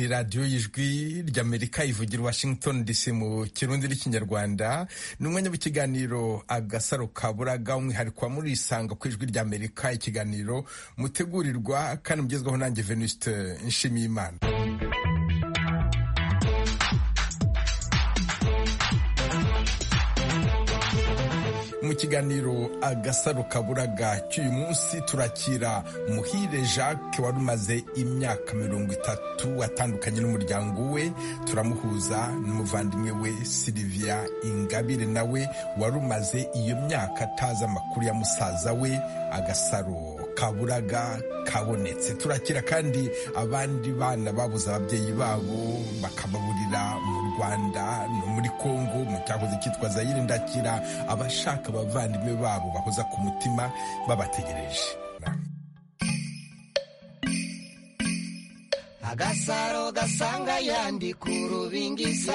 radiyo y'ijwi ry'amerika ivugira washington dc mu kirundi n'ikinyarwanda ni umwanya w'ikiganiro agasaro ka buraga umwihariko wa murisanga ku ijwi ry'amerika ikiganiro mutegurirwa kandi mugezwaho nanjye venuste nshimiyimana mu kiganiro agasaro kaburaga cy'uyu munsi turakira muhire jacques wari umaze imyaka mirongo itatu atandukanye n'umuryango we turamuhuza n'umuvandimwe we silivia ingabire nawe wari umaze iyo myaka atazi amakuru ya musaza we agasaro kaburaga kabonetse turakira kandi abandi bana babuze ababyeyi babo bakababurira mu rwanda no muri kongo mu cyahoze cyitwa zayire ndakira abashaka abavandimwe babo bahoza ku mutima babategereje agasaro gasanga yandi ku rubingisa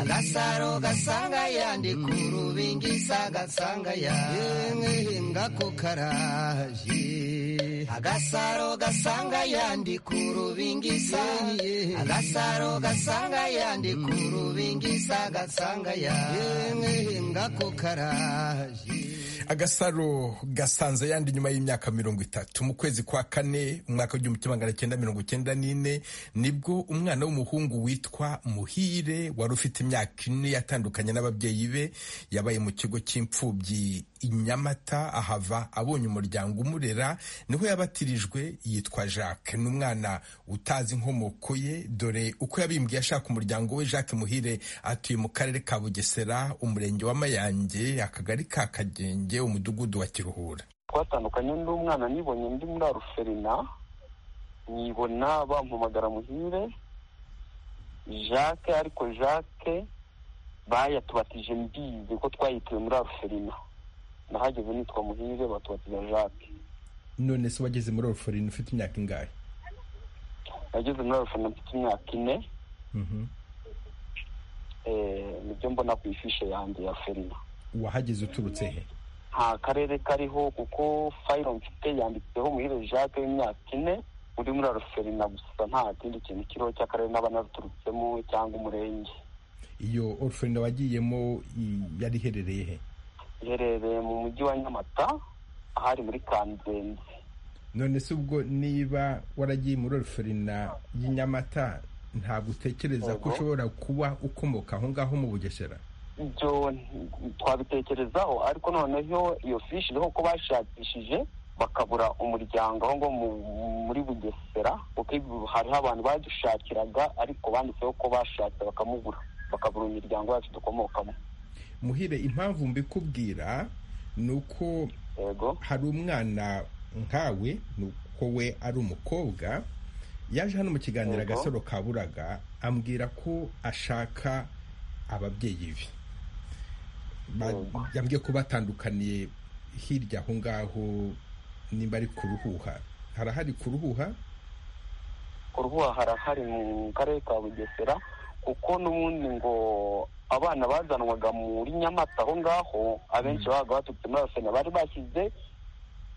agasaro gasanga yandi ku rubingisa gasanga yamwe ngako karaje agasaro gasanga yandi ku rubingisa agasaro gasanga yandi ku rubingisa gasanga yamwe ngako karaje agasaro gasanze yandi nyuma y'imyaka mirongo itatu mu kwezi kwa kane umwaka w'igihumbi kimwe magana cyenda mirongo cyenda n'ine nibwo umwana w'umuhungu witwa muhire wari ufite imyaka ine yatandukanye n'ababyeyi be yabaye mu kigo cy'imfubyi i nyamata ahava abonye umuryango umurera niho yabatirijwe yitwa jacques ni umwana utazi inkomoko ye dore uko yabimbwiye ashaka umuryango we jacques muhire atuye mu karere ka bugesera umurenge wa mayange akagari ka kagenge umudugudu wa kiruhura twatandukanye n'undi mwana nibonye ndi muri aruferina nibona bampamagara muhire jacques ariko jacques bayatubatije mbizi ko twayituye muri aruferina nahageze nitwa muhire batubatira jacques none se wageze muri oruforine ufite imyaka ingahe nageze muri oruforine mfite imyaka ine nibyo mbona ku ifishe yanjye ya ferina wahageze uturutse he nta karere kariho kuko fayiro mfite yanditseho muhire jacques w'imyaka ine uri muri aruferina gusa nta kindi kintu kiriho cy'akarere n'aba naruturutsemo cyangwa umurenge iyo oruferina wagiyemo yari iherereye he iherereye mu mujyi wa nyamata ahari muri kanzenze none se ubwo niba waragiye muri oruferina y'i nyamata ntabwo utekereza ko ushobora kuba ukomoka aho ngaho mu bugesera ibyo twabitekerezaho ariko noneho iyo fishi iriho ko bashakishije bakabura umuryango aho ngo muri bugesera kuko hariho abantu badushakiraga ariko banditseho ko bashatse bakamubura bakabura imiryango yacu dukomokamo muhire impamvu mbikubwira ni uko hari umwana nkawe ni uko we ari umukobwa yaje hano mu kiganiro agasaro kaburaga ambwira ko ashaka ababyeyi be yambwiye ko batandukaniye hirya aho ngaho nimba ari ku ruhuha harahari ku ruhuha ku ruhuha harahari mu karere ka bugesera kuko n'ubundi ngo abana bazanwaga muri nyamata aho ngaho abenshi babaga baturutse muri arusena bari bashyize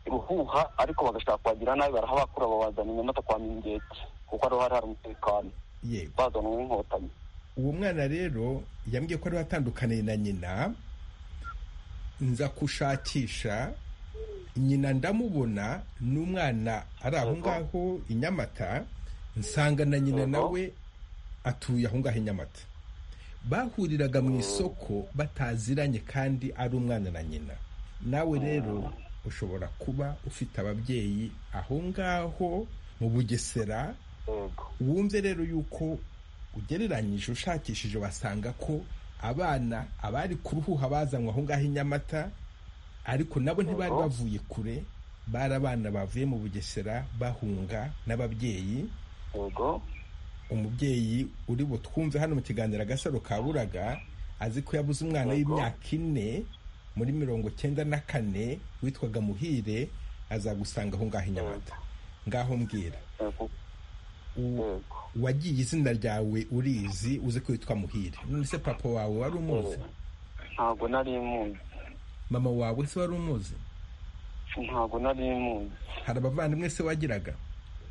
ruhuha ariko bagashaka kuhagira nabi barahabakura babazana inyamata kwa mingeti kuko ariho hari hari umutekano bazanwa n'inkotanyi uwo mwana rero yambwiye ko ariho atandukaniye na nyina nza kushakisha nyina ndamubona n'umwana ari aho ngaho i nyamata nsanga na nyina nawe atuye aho ngaho i nyamata bahuriraga mu isoko bataziranye kandi ari umwana na nyina nawe rero ushobora kuba ufite ababyeyi aho ngaho mu bugesera wumve rero yuko ugereranyije ushakishije wasanga ko abana abari ku ruhuha bazanywe aho ngaho i nyamata ariko nabo ntibari bavuye kure bari abana bavuye mu bugesera bahunga n'ababyeyi umubyeyi uri butwumve hano mu kiganiro agasaro kaburaga azi ko yabuze umwana w'imyaka ine muri mirongo cyenda na kane witwaga muhire azagusanga aho ngaho i nyamata ngaho mbwira wagiye izina ryawe urizi uzi ko witwa muhire none se papa wawe wari umuzi ntabwo nari muzi mama wawe se wari umuzi ntabwo nari muzi hari abavandimwe se wagiraga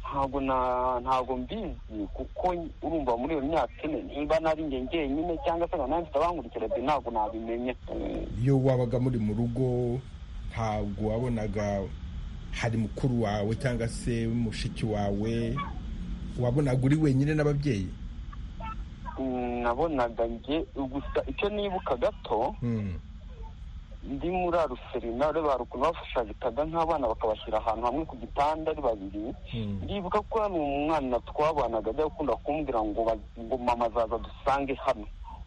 ntabwo na ntabwo mbizi kuko urumva muri iyo myaka ine niba nari njye njyenyine cyangwa se nkaba mfite abankurikira de ntabwo nabimenya iyo wabaga muri mu rugo ntabwo wabonaga hari mukuru wawe cyangwa se mushiki wawe wabonaga uri wenyine n'ababyeyi Mm, nabonaga njye gusa icyo nibuka gato Mm. ndi muri aruserina rero barukuntu bafashagitaga nk'abana bakabashyira ahantu hamwe ku gitanda ari babiri Mm. ndibuka ko hano umwana twabanaga ajya gukunda kumbwira ngo ba- ngo mama azaza dusange hano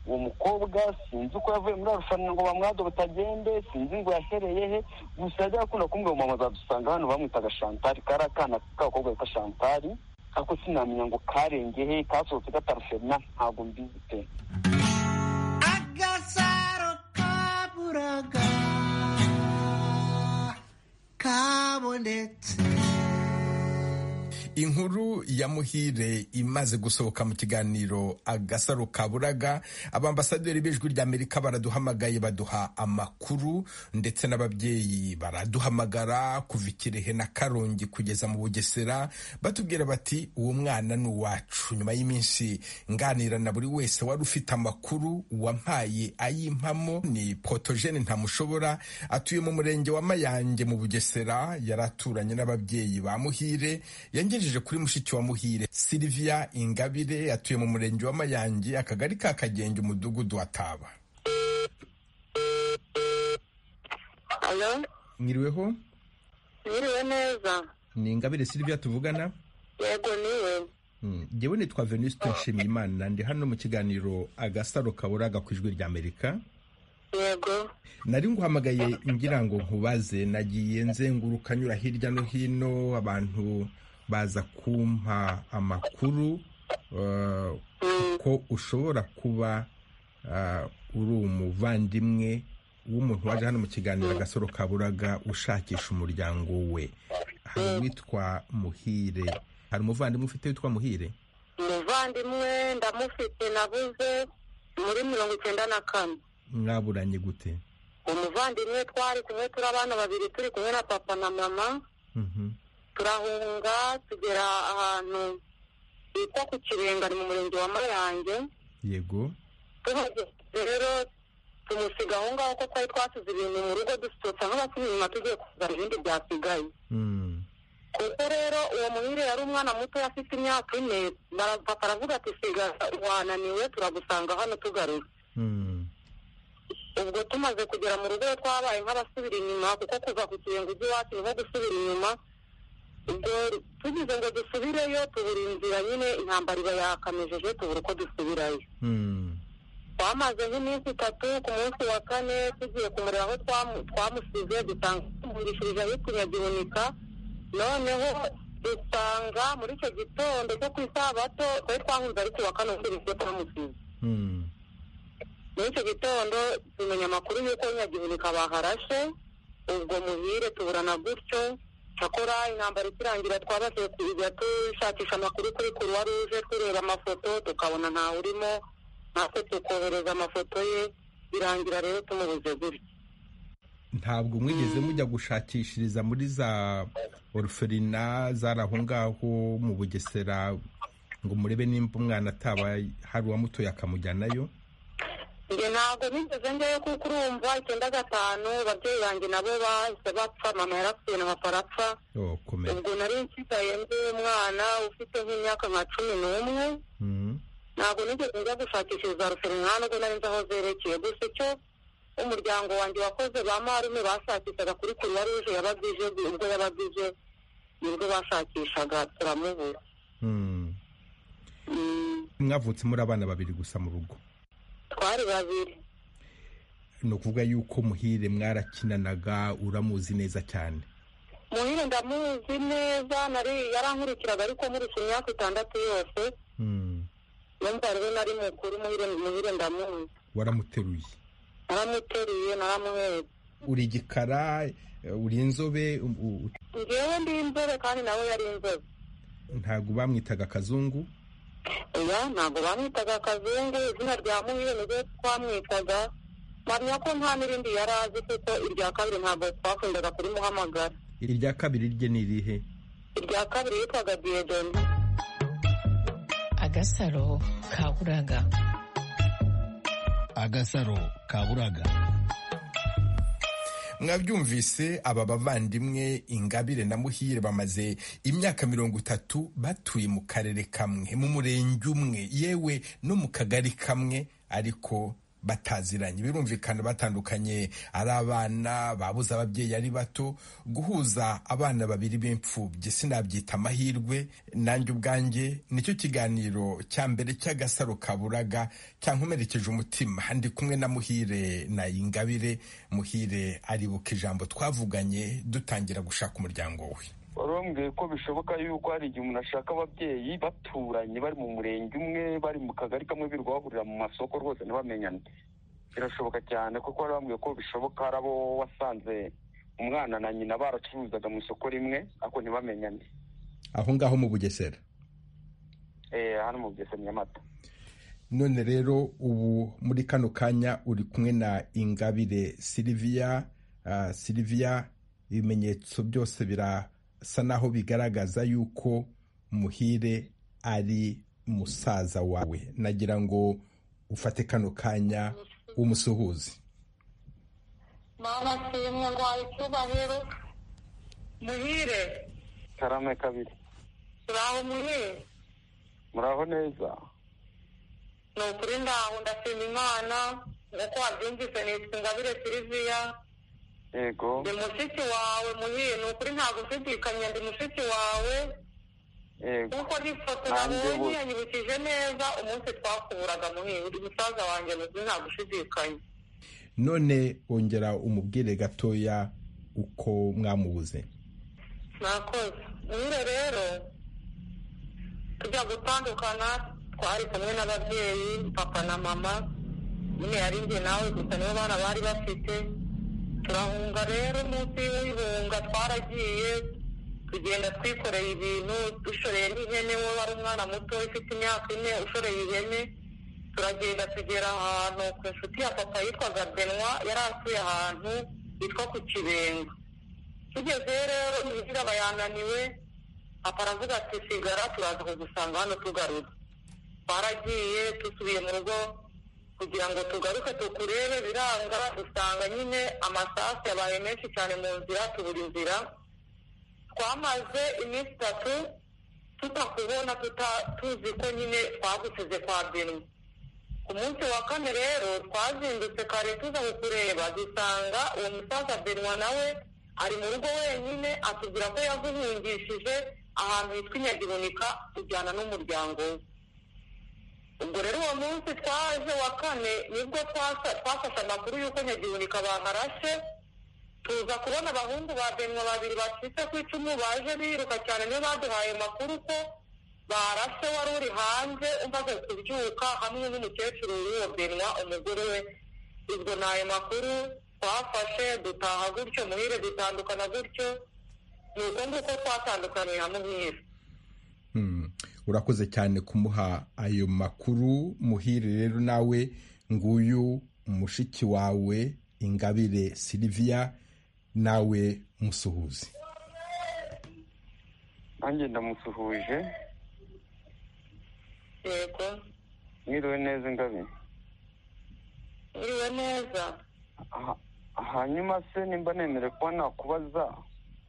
uwo mukobwa sinzi uko yavuye muri arushanwa ngo bamwado batagende sinzi ngo yahereye he gusa yajya akunda kumbwira ngo mama azadusanga hano bamwitaga shantari kari akana k'abakobwa bita shantari ariko sinamenya ngo karenge he kasohotse kataruserina ntabwo mbizi pe agasaro kaburaga kabonetse inkuru ya muhire imaze gusohoka mu kiganiro agasaro kaburaga abambasaderi b'ijwi ry'amerika baraduhamagaye baduha amakuru ndetse n'ababyeyi baraduhamagara kuva i kirehe na karongi kugeza mu bugesera batubwira bati uwo mwana ni uwacu nyuma y'iminsi nganira na buri wese wari ufite amakuru wampaye ayimpamo ni potogene ntamushobora atuye mu murenge wa mayange mu bugesera yari aturanye n'ababyeyi ba muhire yangejeje kuri mushiki wa muhire silvia ingabire atuye mu murenge wa mayange akagari ka kagenge umudugudu wa taba Alo, mwiriweho mwiriwe neza? ni ingabire silvia tuvugana Yego niwe. Mm. ngewe nitwa venuste nshimiyimana ndi hano mu kiganiro agasaro kaburaga ku ijwi ry'amerika Yego. nari nguhamagaye ngira ngo nkubaze nagiye nzenguruka nyura hirya no hino abantu baza kumpa amakuru eh, Mm, ko ushobora kuba eh, uri umuvandimwe w'umuntu waje hano mu kiganiro agasoro kaburaga ushakisha umuryango we hari uwitwa muhire hari umuvandimwe ufite witwa muhire umuvandimwe ndamufite nabuze muri mirongo icyenda na kane. mwaburanye gute Umuvandimwe twari kumwe turi abana babiri turi kumwe na papa na mama, Mhm. turahunga tugera ahantu bita ku Kirenga ni mu murenge wa Mayange. yego Tuhageze rero tumusiga aho ngaho ko twari twasize ibintu mu rugo dusohotse nk'abasubira inyuma tugiye kuzana ibindi byasigaye. Mm. kuko rero uwo muhire yari umwana muto afite imyaka ine bara- papa aravuga ati siga wananiwe turagusanga hano tugaruka Mm. ubwo tumaze kugera mu rugo twabaye nk'abasubira inyuma kuko kuva ku kirengo ujya iwacu niho gusubira inyuma ubwo tugize ngo dusubireyo tubura inzira nyine intambara iba yakamejeje tubura uko dusubirayo Mm. twamaze nk'iminsi itatu ku munsi wa kane tugiye kumureba aho twamu- twamusize dusanga tumurishirije ahitumya gihunika noneho dusanga muri icyo gitondo cyo ku isabato twari twahunze ari ku wa kane ubundi ibyo twamusize Mm. muri icyo gitondo tumenya amakuru y'uko nyagihunika baharashe ubwo muhire tuburana gutyo cyakora intambara ikirangira twabashije kujya dushakisha amakuru kuri kuruwa ruje tureba amafoto tukabona ntawe urimo natwe tukohereza amafoto ye birangira rero tumubuze gutyo ntabwo mwigeze mujya gushakishiriza muri za oruferina zari aho ngaho mu bugesera ngo murebe nimba umwana ataba hari uwamutoye akamujyanayo njye ntabwo nigeze njyayo kuko urumva icyenda gatanu ababyeyi banjye nabo bahise bapfa mama yarapfuye na papa arapfa oh, komera ubwo nari nsigaye ndi umwana ufite nk'imyaka nka cumi n'umwe Mm, ntabwo nigeze njya gushakishiriza ruserinani nubwo nari nzi aho zerekeye gusa icyo umuryango wanjye wakoze ba marume bashakishaga kuri kuruwa ruje yabagije ubwo yabagije nibwo bashakishaga turamubura mm. Mm, mwavutse muri abana babiri gusa mu rugo twari babiri ni ukuvuga yuko muhire mwarakinanaga uramuzi neza cyane muhire ndamuzi neza nari yarankurikiraga ariko nkurikije imyaka itandatu yose Mm, numva rero nari mukuru muhire muhire ndamuzi waramuteruye naramuteruye naramuhetse uri igikara eh, uri inzobe u- u- ngewe ndi inzobe kandi nawe yari inzobe ntabwo bamwitaga akazungu oya ntabwo bamwitaga akazungu izina rya muhire niryo twamwitaga mpamya ko nta n'irindi yari azi kuko irya kabiri ntabwo twakundaga kurimuhamagara irya kabiri rye ni irihe irya kabiri yitwaga diyedoni agasaro kaburaga agasaro kaburaga mwabyumvise aba bavandimwe ingabire na muhire bamaze imyaka mirongo itatu batuye mu karere kamwe mu murenge umwe yewe no mu kagari kamwe ariko bataziranye birumvikana batandukanye ari abana babuze ababyeyi ari bato guhuza abana babiri b'imfubyi sinabyita amahirwe nanjye ubwanjye nicyo kiganiro cya mbere cy'agasaro kaburaga cyankomerekeje umutima ndi kumwe na muhire na ingabire muhire aribuka ijambo twavuganye dutangira gushaka umuryango we wari wambwiye ko bishoboka yuko hari igihe umuntu ashaka ababyeyi baturanye bari mu murenge umwe bari mu kagari kamwe birirwa bahurira mu masoko rwose ntibamenyane birashoboka cyane kuko wari wambwiye ko bishoboka hari abo wasanze umwana na nyina baracuruzaga mu isoko rimwe ariko ntibamenyane aho ngaho mu bugesera Eh, hano mu bugesera nyamata none rero ubu muri kano kanya uri kumwe na ingabire siliviya ah, siliviya ibimenyetso byose birasa naho bigaragaza yuko muhire ari musaza wawe nagira ngo ufate kano kanya umusuhuze mama nshimwe ndwaye icyubahiro muhire karame kabiri turaho muhire muraho neza ni ukuri ndaho ndashima imana nk'uko wabyumvise nitwa ingabire siliviya yego ndi mushiki wawe muhire ni ukuri ntabwo ushidikanya ndi mushiki wawe yego nk'uko n'ifoto Nanjye nabonye bose. yanyibukije neza umunsi twakuburaga muhire uri musaza wanjye muzima ntabwo ushidikanya none ongera umubwire gatoya uko mwamubuze nakoze nyine rero tujya gutandukana twari kumwe n'ababyeyi papa na mama nyine yari njye nawe gusa nibo bana bari bafite turahunga rero munsi y'ibihunga twaragiye tugenda twikoreye ibintu dushoreye n'ihene we wari umwana muto ufite imyaka ine ushoreye ihene turagenda tugera ahantu ku nshuti ya papa yitwaga benwa yari atuye ahantu hitwa ku kibenga tugezeyo rero imvura aba yananiwe papa aravuga ati sigara turaza kugusanga hano tugaruka twaragiye dusubiye mu rugo kugira ngo tugaruke tukurebe biranga dusanga nyine amasasu yabaye menshi cyane mu nzira tubura inzira twamaze iminsi itatu tutakubona tuta- tuzi ko nyine twagusize kwa benwa ku munsi wa kane rero twazindutse kare tuza kukureba dusanga uwo musaza benwa nawe ari mu rugo wenyine atubwira ko yaguhungishije ahantu hitwa inyagihunika tujyana n'umuryango we ubwo rero uwo munsi twaje wa kane nibwo twasa- twafashe amakuru y'uko nyagihunika baharashe tuza kubona abahungu ba benwa babiri bacitse ku icumu baje biruka cyane niyo baduhaye amakuru ko barashe wari uri hanze umaze kubyuka hamwe n'umukecuru w'uwo benwa umugore we ubwo ni ayo makuru twafashe dutaha gutyo muhire dutandukana gutyo ni uko nguko twatandukaniye na muhire Hmm, urakoze cyane kumuha ayo makuru muhire rero nawe nguyu mushiki wawe ingabire siliviya nawe musuhuze nanjye ndamusuhuje yego mwiriwe neza ingabire iriwe neza Ha- hanyuma se nimba nemere kuba nakubaza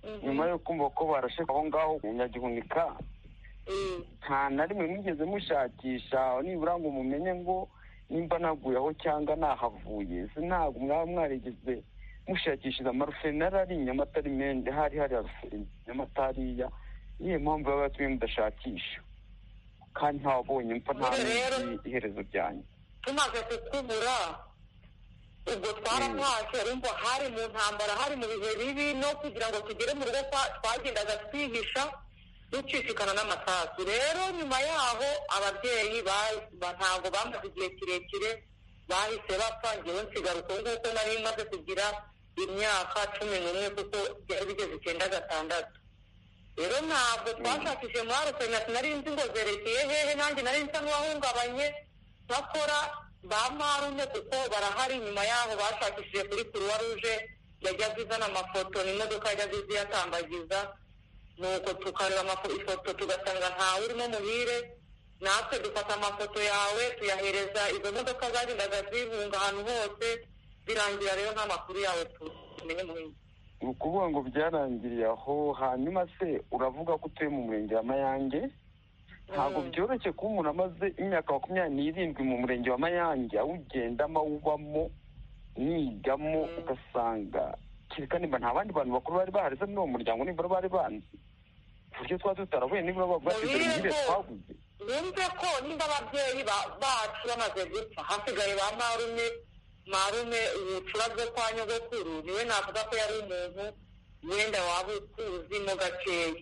Mhm. nyuma yo kumva ko barashe aho ngaho ku nyagihunika Mm. nta na rimwe mwigeze mushakisha nibura ngo mumenye ngo nimba naguye aho cyangwa nahavuye se ntabwo mwaba mwarigeze mushakishiza amarufe narari inyamata ari mende hari hari arufe inyamata hariya niyo mpamvu baba yatumye mudashakisha kandi ntabonye mfa nta Rero- n'iki iherezo ryanjye tumaze kukubura ubwo twaratashye urumva hari mu ntambara hari mu bihe bibi no kugira ngo tugere mu rugo kwa- twagendaga twihisha ducicikana n'amasasu rero nyuma yaho ababyeyi ba- ba- ntabwo bamaze igihe kirekire bahise bapfa ngewe nsigara uko nguko nari maze kugira imyaka cumi n'umwe kuko byari bigeze icyenda gatandatu rero ntabwo twashakishije muri arusenasi nari nzi ngo zerekeye hehe nanjye nari nsa n'uwahungabanye bakora ba marume kuko barahari nyuma yaho bashakishije kuri kuruwa ruje yajyaga izana amafoto n'imodoka yajyaga izi yatambagiza nuko tukareba amafoto ifoto tugasanga ntawe urimo muhire natwe dufata amafoto yawe tuyahereza izo modoka zagendaga zihunga ahantu hose birangira rero nta makuru yawe tumenye muhire ni ukuvuga ngo byarangiriye aho hanyuma se uravuga ko utuye mu murenge wa mayange ntabwo byoroshye kuba umuntu amaze imyaka makumyabiri n'irindwi mu murenge wa mayange awugendamo awubamo nigamo ugasanga kereka niba nta bandi bantu bakuru bari baharize muri uwo muryango nibura bari banzi ku buryo twaba tutarahuye nibura bagurashije Mubihe imirire ko- twaguze bumve ko nimba ababyeyi ba- bacu bamaze gupfa hasigaye ba marume marume ubucura bwo kwa nyogokuru niwe navuga ko yari umuntu wenda waba ukuzimo gakeya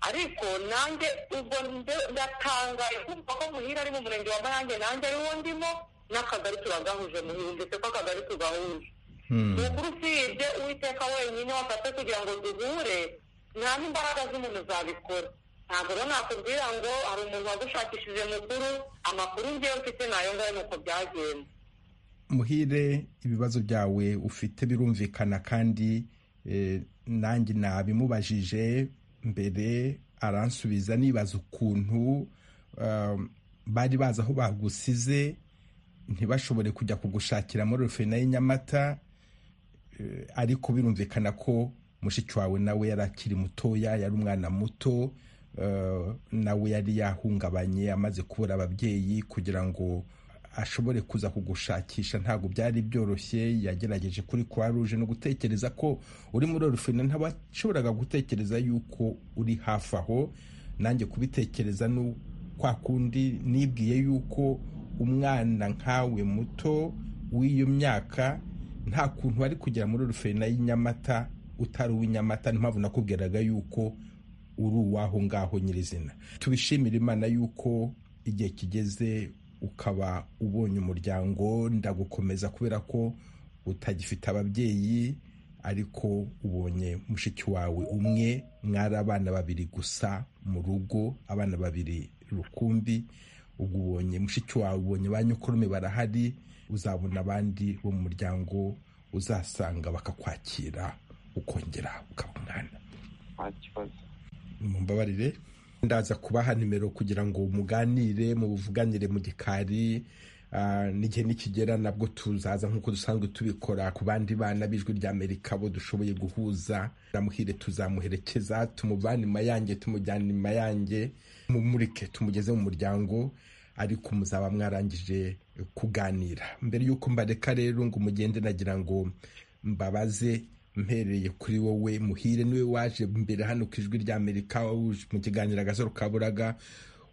ariko nanjye ubwo nde- ndatangaye kumva ko muhira ari mu murenge wa mayange nanjye ariwo ndimo n'akagari turagahuje muhira ndetse ko akagari tugahuje ni ukuri usibye uwiteka wenyine wafashe kugira ngo duhure nta n'imbaraga z'umuntu zabikora ntabwo rero nakubwira ngo hari umuntu wagushakishije mukuru amakuru ngewe mfite nayo ngayo nuko byagenze muhire ibibazo byawe ufite birumvikana kandi eh, nanjye nabimubajije mbere aransubiza nibaza ukuntu um, bari bazi aho bagusize ntibashobore kujya kugushakira muri rufina y'i Nyamata eh, ariko birumvikana ko mushiki wawe nawe yari akiri mutoya yari umwana muto eh, nawe yari yahungabanye amaze kubura ababyeyi kugira ngo ashobore kuza kugushakisha ntabwo byari byoroshye yagerageje kuri croix rouge no gutekereza ko uri muri orufina ntabashoboraga gutekereza yuko uri hafi aho nanjye kubitekereza ni kwa kundi nibwiye yuko umwana nkawe muto w'iyo myaka nta kuntu wari kugera muri orufina y'i Nyamata utari uw'i Nyamata niyo mpamvu nakubwiraga yuko uri uwaho ngaho nyirizina tubishimire imana yuko igihe kigeze ukaba ubonye umuryango ndagukomeza kubera ko utagifite ababyeyi ariko ubonye mushiki wawe umwe mwari abana babiri gusa mu rugo abana babiri rukumbi ubwo ubonye mushiki wawe ubonye ba nyokoromi barahari uzabona abandi bo mu muryango uzasanga bakakwakira ukongera ukaba umwana nta kibazo mumbabarire ndaza kubaha nimero kugira ngo muganire muvuganire mu gikari ah, n'igihe nikigera nabwo tuzaza nk'uko dusanzwe tubikora ku bandi bana b'ijwi ry'amerika bo dushoboye guhuza namuhire tuzamuherekeza tumuvane mayange tumujyane mayange mumurike tumugeze mu muryango ariko muzaba mwarangije kuganira mbere y'uko mbareka rero ngo mugende nagira ngo mbabaze mpereye kuri wowe muhire niwe waje mbere hano ku ijwi ry'amerika uje mu kiganiro agasaro kaburaga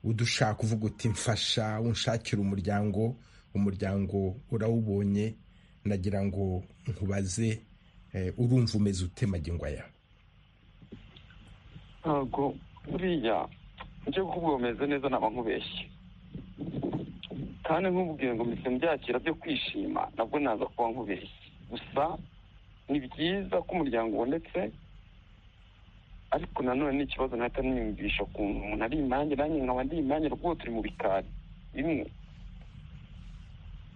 udushaka uvuga uti mfasha unshakira umuryango umuryango urawubonye nagira ngo nkubaze eh, urumva umeze ute magingo aya ntabwo buriya njye kuvuga bameze neza naba nkubeshye kandi nkubwiye ngo mpise mbyakira byo kwishima nabwo naza kuba nkubeshye gusa ni byiza ko umuryango ubonetse ariko nanone ni ikibazo nahita niyumvisha ukuntu umuntu ari imanjye nanjye nkaba ndi imanjye rwose turi mu bikari bimwe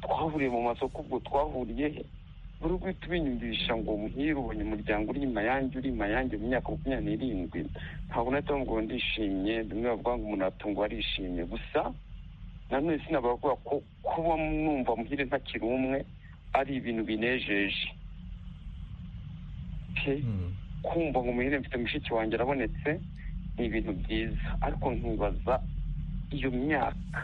twahuriye mu masoko ubwo twahuriye he buri guhita ubinyumvisha ngo muhire ubonye umuryango uri imayange uri imayange mu myaka makumyabiri n'irindwi ntabwo nahita ngo ndishimye bimwe bavuga ngo umuntu aratungwa arishimye gusa nanone sinabavuga ko kuba numva muhire ntakiri umwe ari ibintu binejeje Okay? kumva ngo umuhire mfite mushiki wanjye arabonetse ni ibintu byiza ariko nkibaza iyo myaka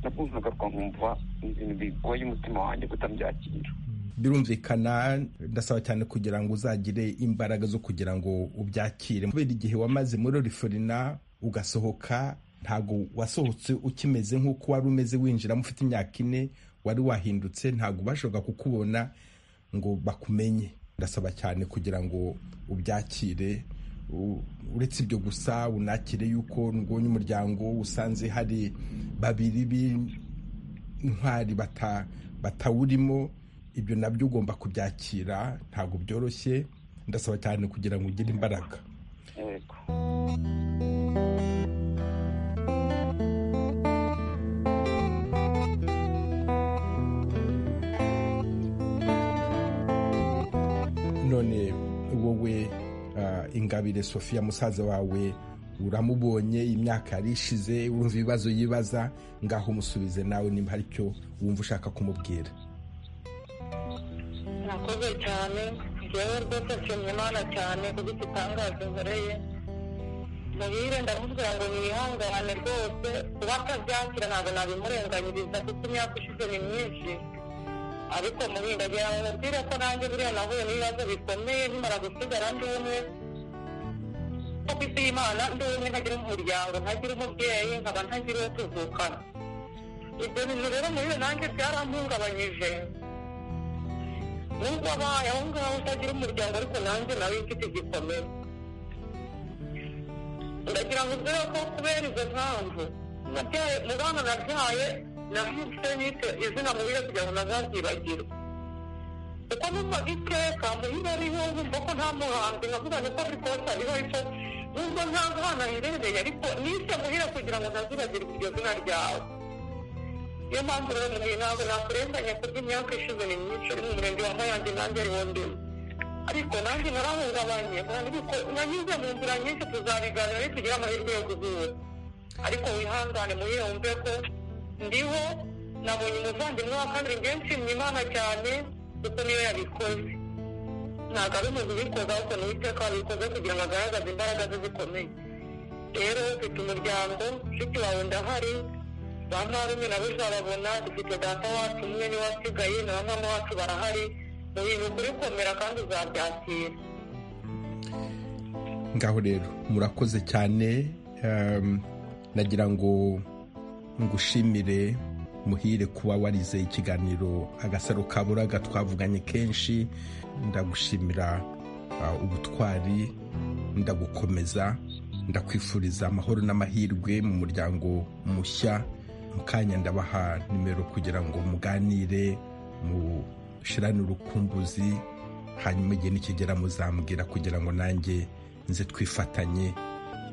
nakumvaga nkumva ni ibintu bigoye umutima wanjye kutabyakira birumvikana ndasaba cyane kugira ngo uzagire imbaraga zo kugira ngo ubyakire kubera igihe wamaze muri riforina ugasohoka ntabwo wasohotse ukimeze nk'uko wari umeze winjiramo ufite imyaka ine wari wahindutse ntabwo bashoboka kukubona ngo bakumenye ndasaba cyane kugira ngo ubyakire U- uretse ibyo gusa unakire yuko nubonye umuryango usanze hari babiri b'intwari bata- batawurimo ibyo nabyo ugomba kubyakira ntabwo byoroshye ndasaba cyane kugira ngo ugire imbaraga yego none wowe ah, ingabire sofiya musaza wawe uramubonye imyaka yari ishize urumva ibibazo yibaza ngaho umusubize nawe nimba hari icyo wumva ushaka kumubwira murakoze cyane njyewe rwose nshimye imana cyane kuko igitangaje nkoreye muhire ndamubwira ngo mwihangane rwose kuba atabyakira ntabwo nabimurenganyiriza kuko imyaka ishize ni myinshi ariko muhire ndagira ngo mubwire ko nanjye buriya nahuye n'ibibazo bikomeye nkimara gusigara ndi umwe ko ku isi y'imana ndi umwe ntagira umuryango ntagira umubyeyi nkaba ntagira uwo tuvukana ibyo bintu rero muhire nanjye byarampungabanyije nubwo abaye aho ngaho utagira umuryango ariko nanjye nawe mfite igikomere ndagira ngo ubwire ko kubera izo mpamvu nabyaye mu bana nabyaye namutse nise izina mubiye kugira ngo ntazabyibagirwa kuko numvaga iteka muhira ariho nkumva ko nta muhanzi nkavuga niko bikosa ariho ariko nubwo nta mwana aherereye ariko nise muhira kugira ngo ntazibagirwe iryo zina ryawe niyo mpamvu rero mugihe ntabwo nakurenganya kurya imyaka ishize ni myinshi ari mu murenge wa mayange nanjye ariwo ndimo ariko nanjye narahungabanye ariko nanyuze mu nzira nyinshi tuzabiganira iyo tugira amahirwe yo guhura ariko wihangane muhire wumve ko ndiho nabonye umuvandimwe wa kabiri njye nshimye imana cyane kuko niyo yabikoze ntabwo ari umuntu ubikoze ahubwo ni uwiteka wabikoze kugira ngo agaragaze imbaraga ze zikomeye rero ufite umuryango nshuti wawe ndahari ba marume nabo uzababona dufite data wacu umwe niwe wasigaye na mama wacu barahari mu bintu kuri komera kandi uzabyakira ngaho rero murakoze cyane um, nagira ngo ngushimire muhire kuba warize ikiganiro agasaro kaburaga twavuganye kenshi ndagushimira uh, ubutwari ndagukomeza ndakwifuriza amahoro n'amahirwe mu muryango mushya mu kanya ndabaha nimero kugira ngo muganire mushirane urukumbuzi hanyuma igihe nikigera muzambwira kugira ngo nanjye nze twifatanye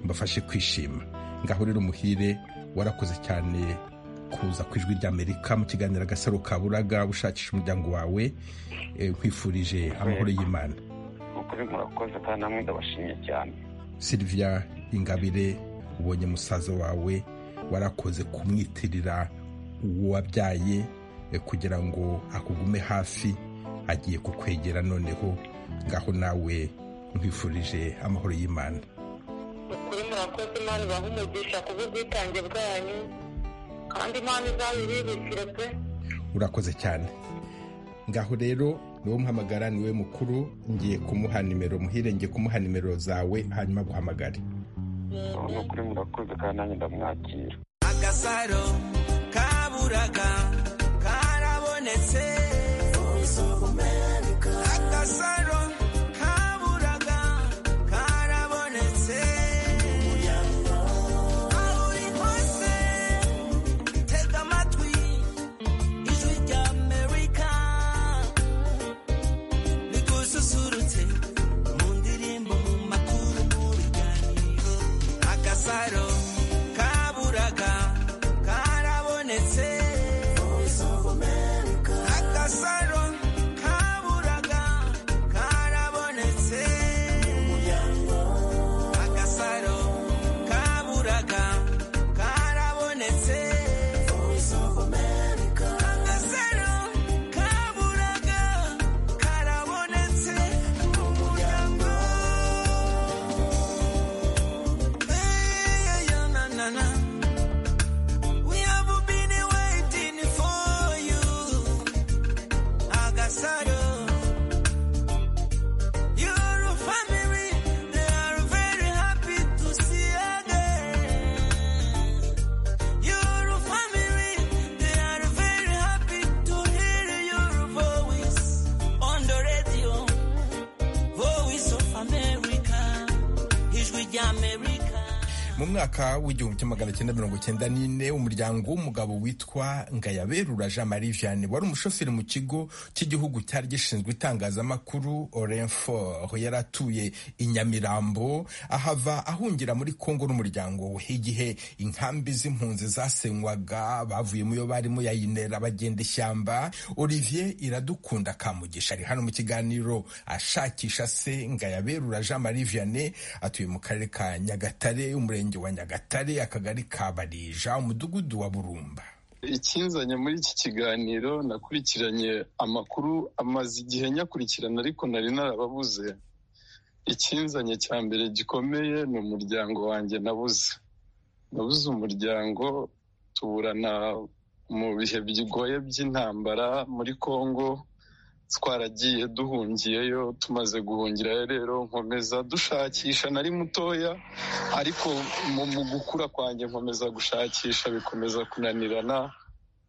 mbafashe kwishima ngaho rero umuhire warakoze cyane kuza ku ijwi ry'amerika mu kiganiro agasaro kaburaga ushakisha umuryango wawe eh, nkwifurije amahoro y'imana ukuri murakoze kandi namwe ndabashimye cyane sylvia ingabire ubonye musaza wawe warakoze kumwitirira uwo wabyaye eh, kugira ngo akugume hafi agiye kukwegera noneho ngaho nawe nkwifurije amahoro y'imana ukuri murakoze imana ibaha umugisha ku bw'ubwitange bwanyu kandi imana izabiribikire pe urakoze cyane ngaho rero niwo muhamagara niwe mukuru ngiye kumuha nimero muhire ngiye kumuha nimero zawe hanyuma aguhamagare ni ukuri murakoze kandi nanjye ndamwakira agasaro kaburaga karabonetse agasaro kaburaga karabonetse aho uri hose tega amatwi ijwi rya amerika rigususurutse mu ndirimbo mu makuru mu biganiro agasaro kaburaga karabonetse agasaro kaburaga karabonetse agasaro kaburaga karabonetse agasaro kaburaga karabonetse mu muryango Hey, hey, mu mwaka w'igihumbi kimwe magana cyenda mirongo cyenda n'ine umuryango w'umugabo witwa ngayaberura jean marie vianney wari umushoferi mu kigo cy'igihugu cyari gishinzwe itangazamakuru orenfor yari atuye i nyamirambo ahava ahungira muri kongo n'umuryango we igihe inkambi z'impunzi zasenywaga bavuyemo iyo barimo yayinera bagenda ishyamba olivier iradukunda kamugisha ari hano mu kiganiro ashakisha se ngayaberura jean marie vianney atuye mu karere ka nyagatare umurenge wa nyagatare akagari ka barija umudugudu wa burumba ikinzanye muri iki kiganiro nakurikiranye amakuru amaze igihe nyakurikirana ariko nari narababuze ikinzanye cya mbere gikomeye ni umuryango wanjye nabuze nabuze umuryango tuburana mu bihe bigoye by'intambara muri congo twaragiye duhungiyeyo tumaze guhungirayo rero nkomeza dushakisha nari mutoya ariko mu mu gukura kwanjye nkomeza gushakisha bikomeza kunanirana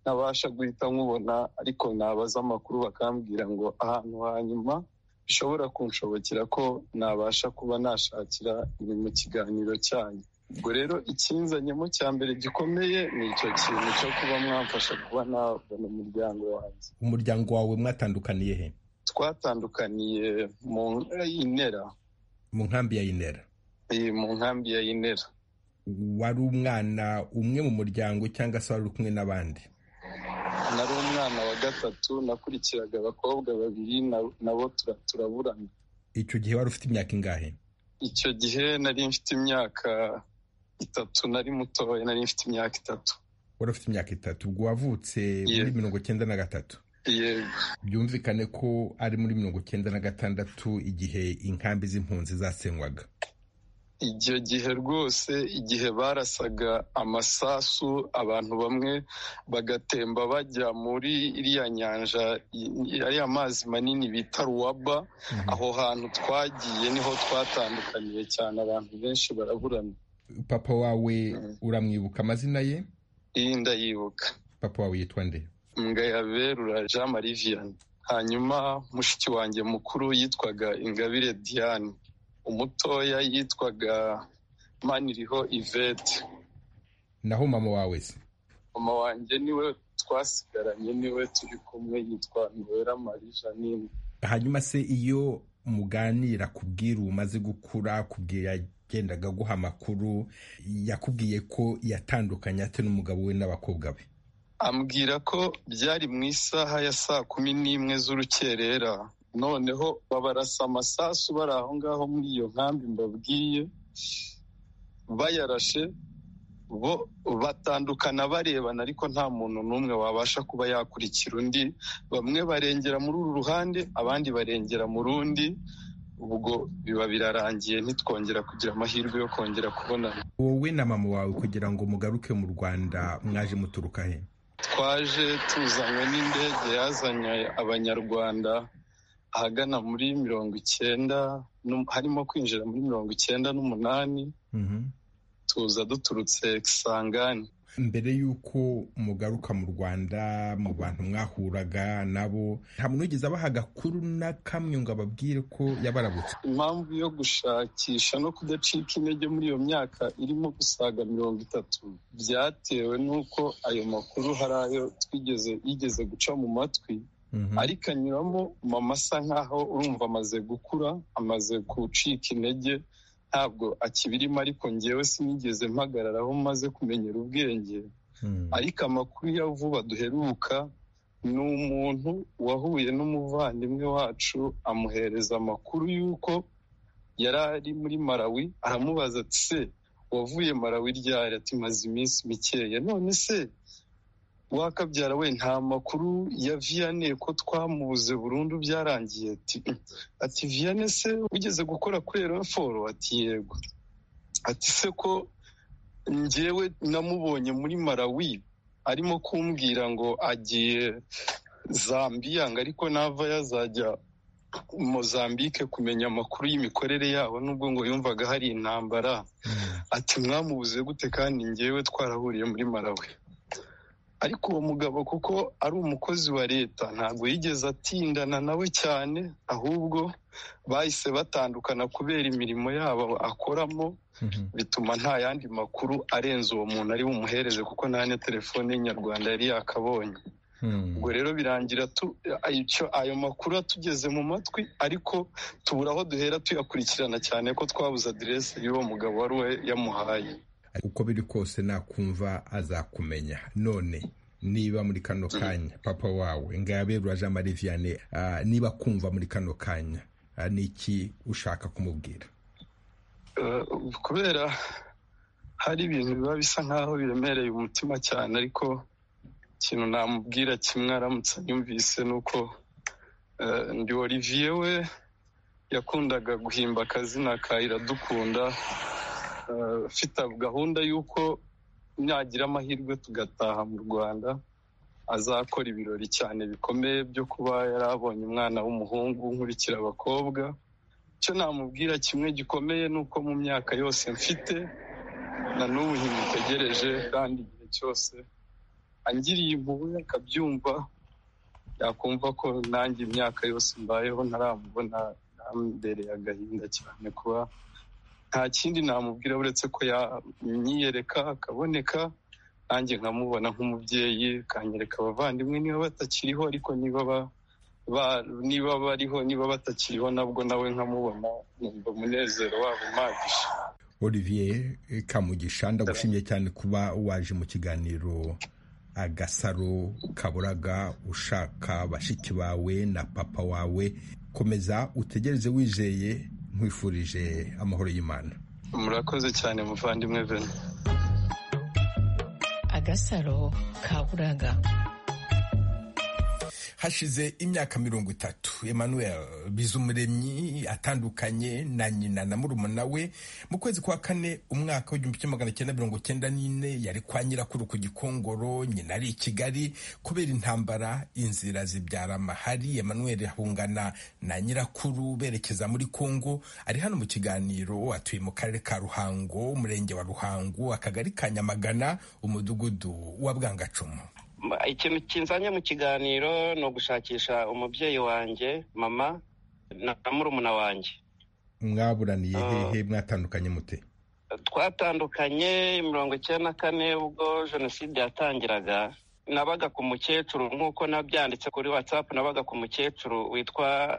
ntabasha guhita nkubona ariko nabaza amakuru bakambwira ngo ahantu hanyuma bishobora kunshobokera ko nabasha kuba nashakira ibi mu kiganiro cyanyu ubwo rero ikinzanyemo cya mbere gikomeye ni icyo kintu cyo kuba mwamfasha kuba nabona umuryango wanjye umuryango wawe mwatandukaniye he twatandukaniye mu inera mu nkambi ya inera iyi mu nkambi ya inera wari umwana umwe mu muryango cyangwa se wari uri kumwe n'abandi nari umwana wa gatatu nakurikiraga abakobwa babiri na- nabo tura- turaburana icyo gihe wari ufite imyaka ingahe icyo gihe nari mfite imyaka itatu nari mutoya nari mfite imyaka itatu wari ufite imyaka itatu ubwo wavutse muri Yego. mirongo cyenda na gatatu yego byumvikane ko ari muri mirongo cyenda na gatandatu igihe inkambi z'impunzi zasenywaga icyo gihe rwose igihe barasaga amasasu abantu bamwe bagatemba bajya muri iriya nyanja i- ariya mazi manini bita ruwaba aho hantu twagiye niho twatandukaniye cyane abantu benshi baraburana papa wawe Mhm. uramwibuka amazina ye iyi ndayibuka papa wawe yitwa nde ngayaberura jean marie vianney hanyuma mushiki wanjye mukuru yitwaga ingabire diane umutoya yitwaga maniriho ivete naho mama wawe se mama wanjye niwe twasigaranye niwe turi kumwe yitwa nowera marie janine hanyuma se iyo muganira ku bwiru umaze gukura kubwira yagendaga aguha amakuru yakubwiye ko yatandukanye ate n'umugabo we n'abakobwa be ambwira ko byari mu isaha ya saa kumi n'imwe z'urukerera noneho babarasa amasasu bari aho ngaho muri iyo nkambi mbabwiye bayarashe bo batandukana barebana ariko nta muntu n'umwe wabasha kuba yakurikira undi bamwe barengera muri uru ruhande abandi barengera mu rundi ubwo biba birarangiye ntitwongera kugira amahirwe yo kongera kubonana wowe na mama wawe kugira ngo mugaruke mu rwanda mwaje muturuka he twaje tuzanywe n'indege yazanye abanyarwanda ahagana muri mirongo icyenda nu- harimo kwinjira muri mirongo icyenda n'umunani Mhm. tuza duturutse kisangani mbere y'uko mugaruka mu rwanda mu bantu mwahuraga nabo nta muntu wigeze abaha agakuru na kamwe ngo ababwire ko yabarabutse impamvu yo gushakisha no kudacika intege muri iyo myaka irimo gusaga mirongo itatu byatewe n'uko ayo makuru hari ayo twigeze yigeze guca mu matwi Mhm. ariko anyuramo mama asa nkaho urumva amaze gukura amaze gucika intege ntabwo akibirimo ariko ngewe sinigeze mpagararaho maze kumenyera ubwenge Mhm. ariko amakuru ya vuba duheruka ni umuntu wahuye n'umuvandimwe wacu amuhereza amakuru y'uko yari ari muri malawi aramubaza ati se wavuye malawi ryari ati maze iminsi mikeya none se wakabyara we nta makuru ya viyane ko twamubuze burundu byarangiye ati "Mm." ati viyane se wigeze gukora kuri erenforo ati yego ati se ko njyewe namubonye muri malawi arimo kumbwira ngo agiye zambiya ngo ariko nava yazajya mozambike kumenya amakuru y'imikorere yabo nubwo ngo yumvaga hari intambara ati mwamubuze gute kandi njyewe twarahuriye muri malawi ariko uwo mugabo kuko ari umukozi wa leta ntabwo yigeze atindana nawe cyane ahubwo bahise batandukana kubera imirimo yabo akoramo bituma nta yandi makuru arenze uwo muntu ari bumuhereze kuko nta na telefone nyarwanda yari yakabonye ubwo rero birangira tu- icyo- ayo makuru atugeze mu matwi ariko tubura aho duhera tuyakurikirana cyane ko twabuze aderesi y'uwo mugabo wari we yamuhaye uko biri kose nakumva azakumenya none niba muri kano kanya papa wawe ngabe jean marie vianney ah, niba kumva muri kano kanya ah, ni iki ushaka kumubwira Eh, kubera hari ibintu biba bisa nk'aho biremereye umutima cyane ariko ikintu namubwira kimwe aramutse yumvise ni uko eh, ndi olivier we yakundaga guhimba akazina ka iradukunda eh, afite gahunda y'uko nagira amahirwe tugataha mu rwanda azakora ibirori cyane bikomeye byo kuba yari abonye umwana w'umuhungu nkurikira abakobwa icyo namubwira kimwe gikomeye ni uko mu myaka yose mfite na n'ubu ntimutegereje kandi igihe cyose angiriye impuhwe akabyumva yakumva ko nanjye imyaka yose mbayeho ntaramubona nambereye agahinda cyane kuba nta kindi namubwira uretse ko yanyiyereka akaboneka nanjye nkamubona nk'umubyeyi akanyereka abavandimwe niba batakiriho ariko niba ba- ba- niba bariho niba batakiriho nabwo nawe nkamubona numva umunezero wabo umagije olivier kamugisha ndagushimye cyane kuba waje mu kiganiro agasaro kaburaga ushaka bashiki bawe na papa wawe komeza utegereze wizeye nkwifurije amahoro y'imana murakoze cyane muvandimwe veni agasaro kaburaga hashize imyaka mirongo itatu emmanuel bizumuremyi atandukanye na nyina na murumuna we mu kwezi kwa kane umwaka w'igihumbi kimwe magana cyenda mirongo cyenda n'ine yari kwa nyirakuru ku gikongoro nyina ari i kigali kubera intambara inzira zibyara amahari emmanuel ahungana na nyirakuru berekeza muri kongo ari hano mu kiganiro atuye mu karere ka ruhango umurenge wa ruhango akagari ka nyamagana umudugudu wa bwangacumu ikintu kinzanye mu kiganiro ni ugushakisha umubyeyi wanjye mama na murumuna wanjye mwaburaniye Ah. hehe mwatandukanye mute twatandukanye mirongo icyenda na kane ubwo jenoside yatangiraga nabaga ku mukecuru nk'uko nabyanditse kuri watsapu nabaga ku mukecuru witwa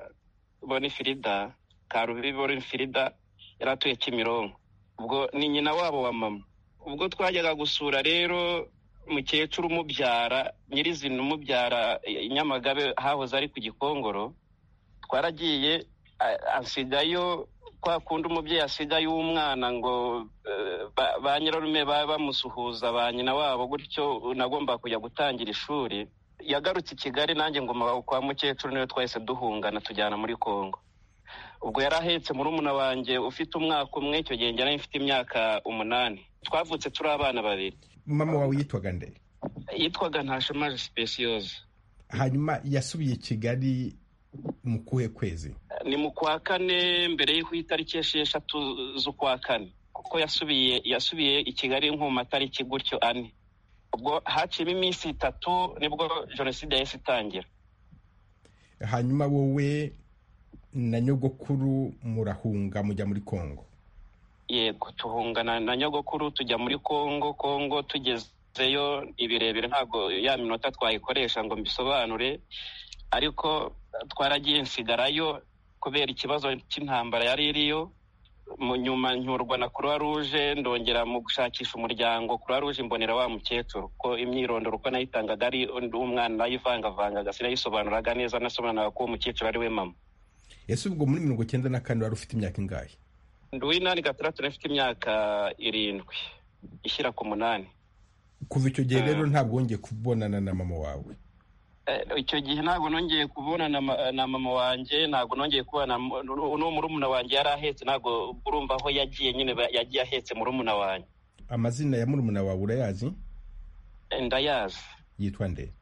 bonifirida karubi bonifirida yari atuye kimironko ubwo ni nyina wabo wa mama ubwo twajyaga gusura rero mukecuru umubyara nyirizina umubyara i nyamagabe hahoze ari ku gikongoro twaragiye a- ansigayo kwa kundi umubyeyi asigaye uw'umwana ngo eh, ba- ba nyirarume baba bamusuhuza ba nyina wabo gutyo nagomba kujya gutangira ishuri yagarutse i kigali nanjye ngoma kwa mukecuru niwe twahise duhungana tujyana muri kongo ubwo yari ahetse murumuna wanjye ufite umwaka umwe icyo gihe njye nari mfite imyaka umunani twavutse turi abana babiri mama wawe yitwaga nde yitwaga ntashemaje sipesiyoze hanyuma yasubiye i kigali mu kuhe kwezi ni mu kwa kane mbere y'uko itariki esheshatu z'ukwa kane kuko yasubiye yasubiye i kigali nko mu matariki gutyo ane ubwo haciyemo iminsi itatu nibwo jenoside yahise itangira hanyuma wowe na nyogokuru murahunga mujya muri kongo yego tuhungana na nyogokuru tujya muri kongo kongo tugezeyo ibirebire ntabwo ya minota twayikoresha ngo mbisobanure ariko twaragiye nsigarayo kubera ikibazo cy'intambara yari iriyo mu nyuma ncyurwa na croix rouge ndongera mu gushakisha umuryango croix rouge imbonera wa mukecuru ko imyirondoro uko nayitangaga ari undi umwana nayivangavangaga sinayisobanuraga neza nasobanuraga ko uwo mukecuru ari we mama ese ubwo muri mirongo icyenda na kane wari ufite imyaka ingahe ndi uw'inani gatandatu nafite imyaka irindwi ishyira ku munani kuva icyo gihe rero ntabwo wongeye kubonana na mama wawe Eh, icyo gihe ntabwo nongeye kubonana ma- na mama wanjye ntabwo nongeye kubona n'uwo murumuna wanjye yari ahetse ntabwo urumva aho yagiye nyine ba- yagiye ahetse murumuna wanjye amazina ya murumuna wawe urayazi Eh, ndayazi yitwa nde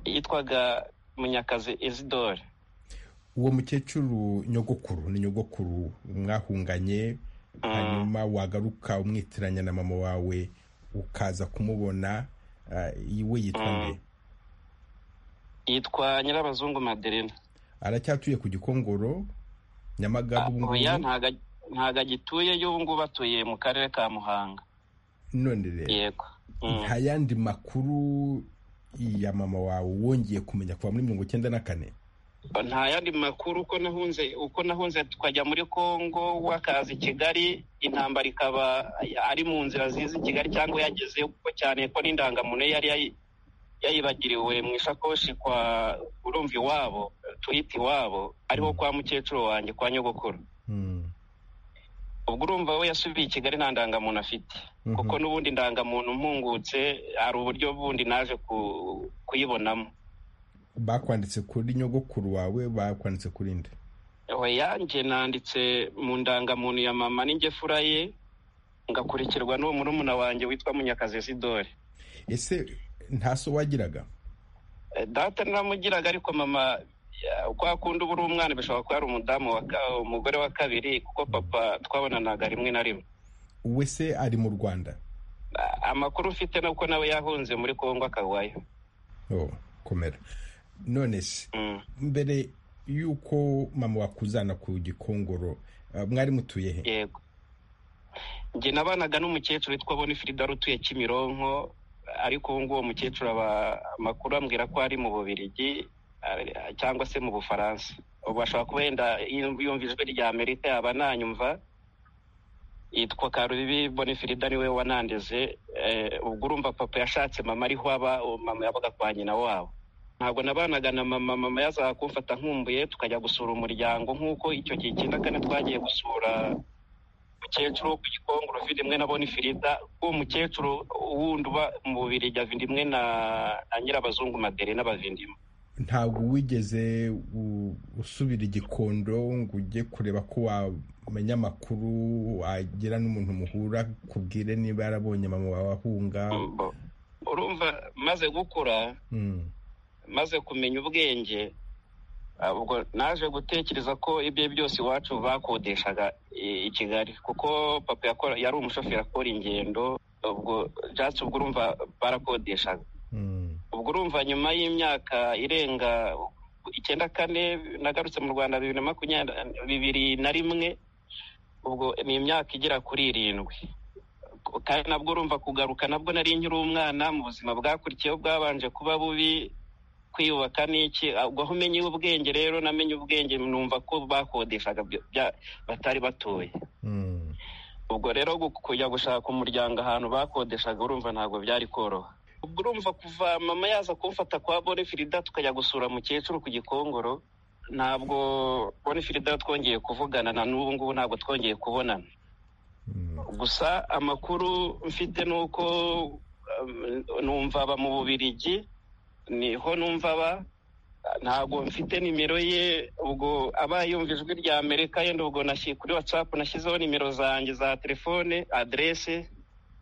yitwaga munyakazi isidore uwo mukecuru nyogokuru ni nyogokuru mwahunganye hanyuma wagaruka umwitiranya na mama wawe ukaza kumubona Eh, we yitwa Mm. nde yitwa nyirabazungu maderena aracyatuye ku gikongoro nyamagabe ubu oya ngubu ntago ag- ntago agituyeyo ubu ngubu atuye mu karere ka muhanga none rero yego Mm. nta yandi makuru ya mama wawe wongeye kumenya kuva muri mirongo icyenda na kane nta yandi makuru uko nahunze uko nahunze tukajya muri kongo wakaza i kigali intambara ikaba ari mu nzira ziza i kigali cyangwa yagezeyo kuko cyane ko n'indangamuntu ye yari yayi- yayibagiriwe mu isakoshi kwa urumva iwabo twita iwabo ariho kwa mukecuru wanjye kwa nyogokuru Mm. ubwo urumva we yasubiye i kigali nta ndangamuntu afite Mhm. kuko n'ubundi indangamuntu mpungutse hari uburyo bundi naje ku- kuyibonamo bakwanditse kuri nyogokuru wawe bakwanditse kuri nde oya njye nanditse mu ndangamuntu ya mama n'ingefura ye ngakurikirwa n'uwo murumuna wanjye witwa munyakazi sidore ese nta so wagiraga Eh, data naramugiraga ariko mama ya, kwa kundi uba uri umwana bishobora kuba ari umudamu wa ka- umugore wa kabiri kuko papa twabonanaga rimwe na rimwe we se ari mu rwanda Ah, amakuru ufite ni uko nawe yahunze muri kongo akawayo oh, komera none se Mm. mbere y'uko mama wakuzana ku gikongoro eh, mwari mutuye he yego njye nabanaga n'umukecuru witwa bonifrida wari utuye kimironko ariko ubu ngubu uwo mukecuru aba amakuru ambwira ko ari mu bubirigi ari- cyangwa se mu bufaransa ubu ashobora kuba yenda yumva yumva ijwi rya amerika yaba ananyumva yitwa karubibi bonifrida niwe wanandeze eh, ubwo urumva papa yashatse mama ariho aba uwo mama yabaga kwa nyina wabo ntabwo nabanaga na mama mama yazaga kumfata nkumbuye tukajya gusura umuryango nk'uko icyo gihe icyenda kane twagiye gusura umukecuru wo ku gikongoro vindimwe na bonifirida uwo mukecuru wundi uba mu bubiri jya vindimwe na na nyirabazungu madere n'abavindima ntabwo wigeze u- usubira igikondo ngo ujye kureba ko wamenya amakuru wagira n'umuntu muhura kubwire niba yarabonye mama wawe ahunga Mbo- urumva maze gukura Mm. maze kumenya ubwenge ah, ubwo naje gutekereza ko ibyo byose iwacu bakodeshaga i- i kigali kuko papa yakora- yari umushoferi akora ingendo ubwo jatsi ubwo urumva barakodeshaga Mm. ubwo urumva nyuma y'imyaka irenga icyenda kane nagarutse mu rwanda bibiri na makumyabiri bibiri na rimwe ubwo ni imyaka igera kuri irindwi kandi nabwo urumva kugaruka nabwo nari nkiri umwana mu buzima bwakurikiyeho bwabanje kuba bubi kwiyubaka n'iki ubwo aho umenye ubwenge rero namenye ubwenge numva ko bakodeshaga byo- bya- batari batuye Mm. ubwo rero gu- kujya gushaka umuryango ahantu bakodeshaga urumva ntabwo byari koroha ubwo urumva kuva mama yaza kumfata kwa bonifirida tukajya gusura mukecuru ku gikongoro ntabwo bonifirida twongeye kuvugana na n'ubu ngubu ntabwo twongeye kubonana Mm. gusa amakuru mfite ni uko um, numva aba mu bubirigi niho numva aba ntabwo mfite nimero ye ubwo aba yumva ijwi rya amerika yenda ubwo nashyi- kuri whatsapp nashyizeho nimero zanjye za telefone adrese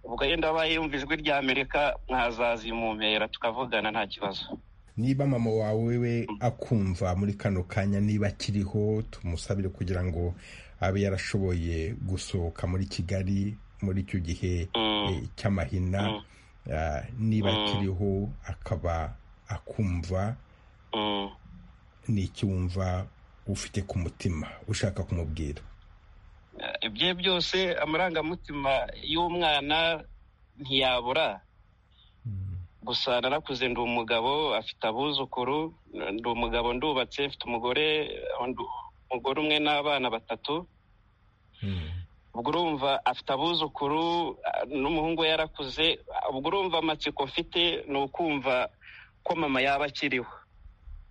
ubwo yenda aba yumva ijwi rya amerika mwazazimumpera tukavugana nta kibazo niba mama wawe we akumva muri kano kanya niba akiriho tumusabire kugira ngo abe yarashoboye gusohoka muri kigali muri icyo gihe Mm. eh, cy'amahina Mm. Ah, niba Mm. akiriho akaba akumva Mm. ni iki wumva ufite ku mutima ushaka kumubwira ibye byose amarangamutima y'umwana ntiyabura gusa narakuze ndi umugabo afite abuzukuru ndi umugabo ndubatse mfite umugore ndu- umugore umwe n'abana batatu ubwo urumva afite abuzukuru ah, n'umuhungu we yarakuze Ah, ubwo urumva amatsiko mfite ni ukumva ko mama yaba akiriho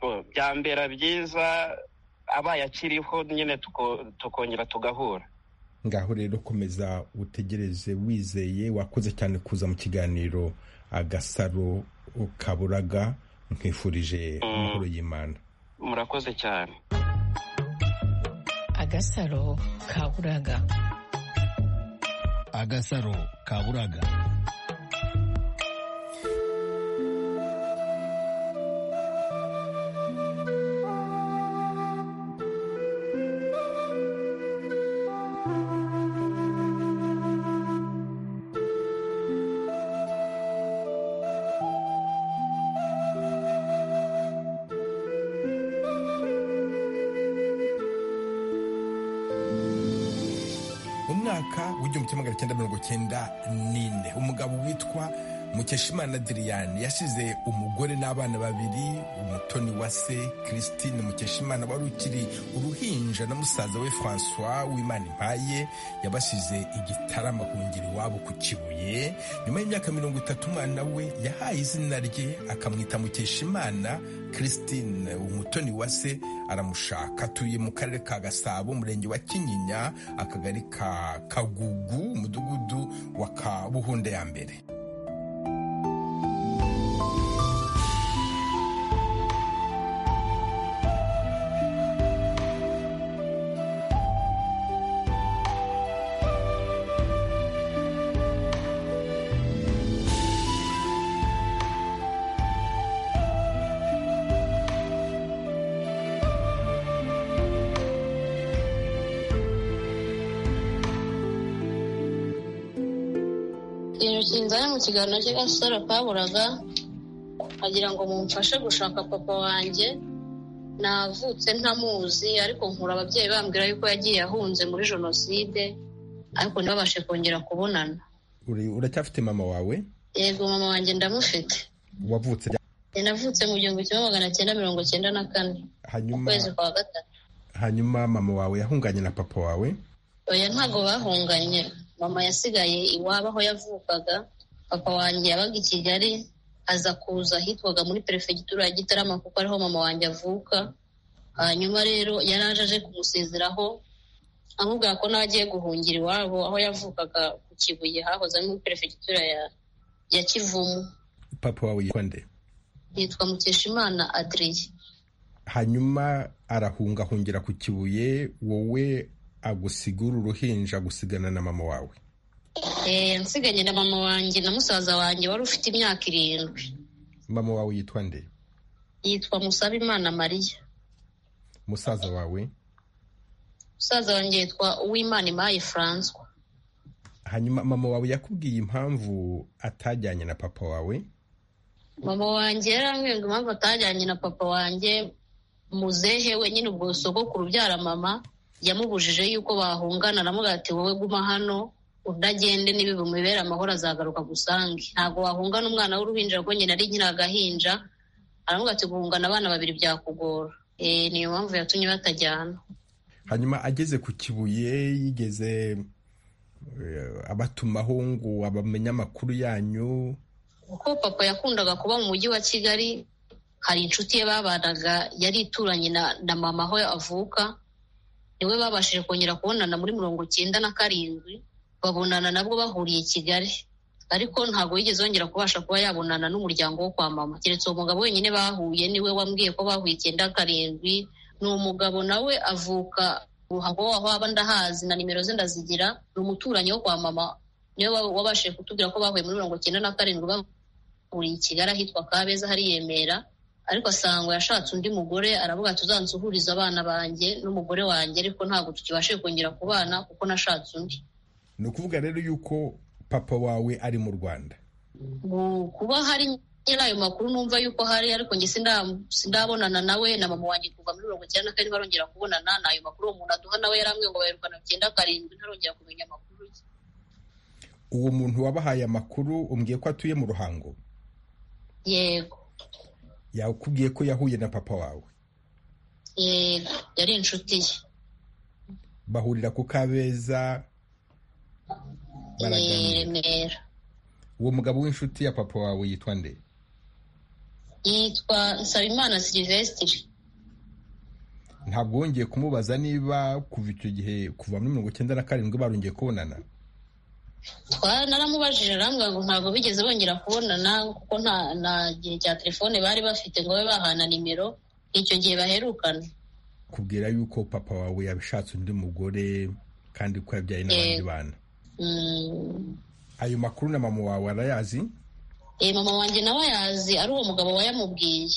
Oh, byambera byiza abaye akiriho nyine tuko- tukongera tugahura ngaho rero komeza utegereze wizeye wakoze cyane kuza mu kiganiro agasaro kaburaga nkwifurije amahoro y'imana murakoze cyane agasaro kaburaga agasaro kaburaga mwaka w'igihumbi kimwe magana cyenda mirongo cyenda n'ine umugabo witwa mukeshimana diriyani yasize umugore n'abana babiri umutoni wa se christine mukeshimana wari ukiri uruhinja na musaza we francois w'imana impaye yabasize igitarama ku ngeri iwabo ku kibuye nyuma y'imyaka mirongo itatu umwana we yahaye izina rye akamwita mukeshimana christine umutoni wa se aramushaka atuye mu karere ka gasabo umurenge wa kinyinya akagari ka kagugu umudugudu wa kabuhunda ya mbere ikintu kinzanye mu kiganiro cy'agasaro kaburaga agira ngo mumfashe gushaka papa wanjye navutse ntamuzi ariko nkura ababyeyi bambwira yuko yagiye ahunze muri jenoside ariko ntibabashe kongera kubonana Uri- uracyafite mama wawe yego mama wanjye ndamufite wavutse ryari? Njye navutse mu gihumbi kimwe magana cyenda mirongo cyenda na kane mu hanyuma kwezi kwa gatatu hanyuma mama wawe yahunganye na papa wawe oya ntabwo bahunganye mama yasigaye iwabo aho yavukaga papa wanjye yabaga i kigali aza kuza ahitwaga muri perefegitura ya gitarama kuko ariho mama wanjye avuka hanyuma rero yari aje aje kumusezeraho amubwira ko nawe agiye guhungira iwabo aho yavukaga ku kibuye hahoze ari muri perefegitura ya ya kivumu papa wawe yitwa nde yitwa mukeshimana adriye hanyuma arahungahungira ku kibuye wowe agusigura uruhinja gusigana na mama wawe Eh, nsiganye na mama wanjye na musaza wanjye wari ufite imyaka irindwi mama wawe yitwa nde yitwa musabimana mariya musaza wawe musaza wanjye yitwa uwimana imaye francois hanyuma mama wawe yakubwiye impamvu atajyanye na papa wawe mama wanjye yarambwiye ngo impamvu atajyanye na papa wanjye muzehe we nyine ubwo sogokuru ubyara mama yamubujije yuko bahungana aramubwira ati wowe guma hano unagende nibi bimubera amahoro azagaruka agusange ntabwo wahungana umwana w'uruhinja rwo nyina ari nyina agahinja aramubwira ati guhungana abana babiri byakugora Eh, niyo mpamvu yatumye batajyana hanyuma ageze ku kibuye yigeze eh, abatumaho ngo abamenye amakuru yanyu kuko papa yakundaga kuba mu mujyi wa kigali hari inshuti ye babanaga yari ituranye na, na mama aho avuka niwe babashije kongera kubonana muri mirongo cyenda na karindwi babonana nabwo bahuriye i kigali ariko ntabwo yigeze yongera kubasha kuba yabonana n'umuryango wo kwa mama keretse uwo mugabo wenyine bahuye niwe wambwiye ko bahuye icyenda karindwi ni umugabo nawe avuka uruhango waho aba ndahazi na nimero ze ndazigira ni umuturanyi wo kwa mama niwe wa- wabashije kutubwira ko bahuye muri mirongo cyenda na karindwi ba- uri i kigali ahitwa kabeza hari i remera ariko asanga yashatse undi mugore aravuga ati uzansuhurize abana banjye n'umugore wanjye ariko ntabwo tukibashe kongera kubana kuko nashatse undi ni ukuvuga rero yuko papa wawe ari mu rwanda Mu kuba hari nyine ayo makuru numva yuko hari ariko njye sinda- sindabonana nawe na mama wanjye kuva muri mirongo icyenda na kane barongera kubonana ni ayo makuru uwo muntu aduha nawe yarambwiye ngo baherukana icyenda karindwi ntarongera kumenya amakuru ye uwo muntu wabahaye amakuru umbwiye ko atuye mu ruhango yego yakubwiye ko yahuye na papa wawe yego yari inshuti ye bahurira ku kabeza i baraganira remera uwo mugabo w'inshuti ya papa wawe yitwa nde yitwa nsabimana silivesitiri ntabwo wongeye kumubaza niba kuva icyo gihe kuva muri mirongo icyenda na karindwi barongeye kubonana Twa- naramubajije arambwira ngo ntabwo bigeze bongera kubonana kuko nta nta gihe cya telefone bari bafite ngo babe bahana nimero icyo gihe baherukana kubwira yuko papa wawe yashatse undi mugore kandi ko yabyaye n'abandi Eh. bana Mm. ayo makuru na mama wawe arayazi Eh, mama wanjye nawe ayazi ari uwo mugabo wayamubwiye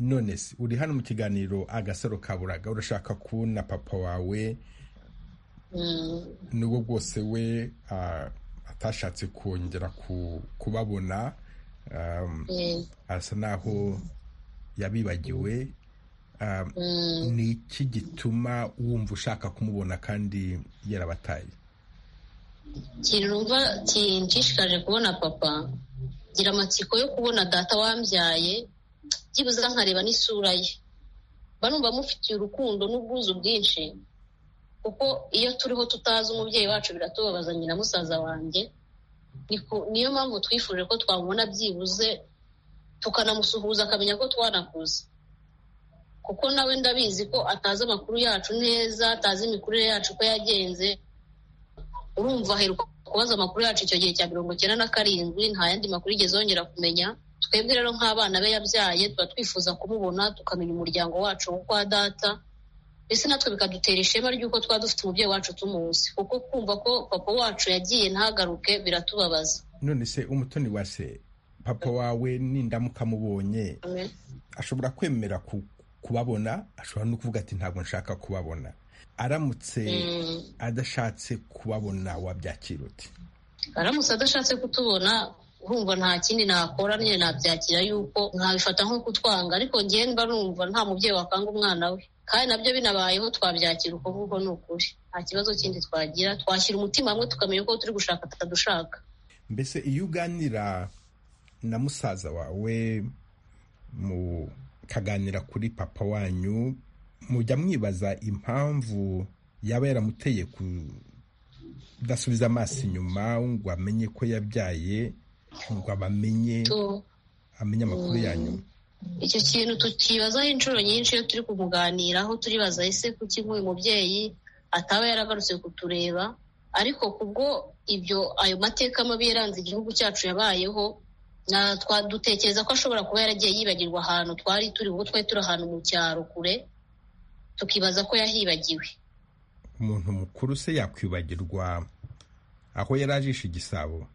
none se uri hano mu kiganiro agasaro kaburaga urashaka kubona papa wawe Mm. nubwo bwose we ah, atashatse kongera ku- kubabona um, Eh, asa naho yabibagiwe Um, mm. ni iki gituma wumva ushaka kumubona kandi yarabataye kinumva kinshishikaje kubona papa ngira amatsiko yo kubona data wambyaye byibuze nkareba n'isura ye mba numva mufitiye urukundo n'ubwuzu bwinshi kuko iyo turiho tutazi umubyeyi wacu biratubabaza nyina musaza wanjye Niko- niyo mpamvu twifuje ko twamubona byibuze tukanamusuhuza akamenya ko twanakuze kuko nawe ndabizi ko atazi amakuru yacu neza atazi imikurire yacu uko yagenze urumva aheruka kubaza amakuru yacu icyo gihe cya mirongo icyenda na karindwi nta yandi makuru yigeze yongera kumenya twebwe rero nk'abana be yabyaye tuba twifuza kumubona tukamenya umuryango wacu wo kwa data mbese natwe bikadutera ishema ry'uko twaba dufite umubyeyi wacu tumuzi kuko kumva ko papa wacu yagiye ntagaruke biratubabaza none se umutoni wa se papa wawe nindamuka amubonye ashobora kwemera ku- kubabona ashobora no kuvuga ati ntabwo nshaka kubabona aramutse Mm. adashatse kubabona wabyakira uti aramutse adashatse kutubona urumva nta kindi nakora nyine nabyakira yuko nkabifata nko kutwanga ariko ngewe mba numva nta mubyeyi wakanga umwana we kandi nabyo binabayeho twabyakira uko nguko ni ukuri nta kibazo kindi twagira twashyira umutima hamwe tukamenya ko turi gushaka tutadushaka mbese iyo uganira na musaza wawe mukaganira kuri papa wanyu mujya mwibaza impamvu yaba yaramuteye kudasubiza amaso inyuma ngo amenye ko yabyaye ngo abamenye Tu- amenye amakuru yanyu icyo kintu tukibazaho inshuro nyinshi iyo turi kumuganiraho turibaza ese kuki nk'uyu mubyeyi ataba yaragarutse kutureba ariko kubwo ibyo ayo mateka mabi yaranze igihugu cyacu yabayeho na- twa- dutekereza ko ashobora kuba yaragiye yibagirwa ahantu twari turi ubu twari turi ahantu mu cyaro kure tukibaza ko yahibagiwe umuntu mukuru se yakwibagirwa aho yari ajisha igisabo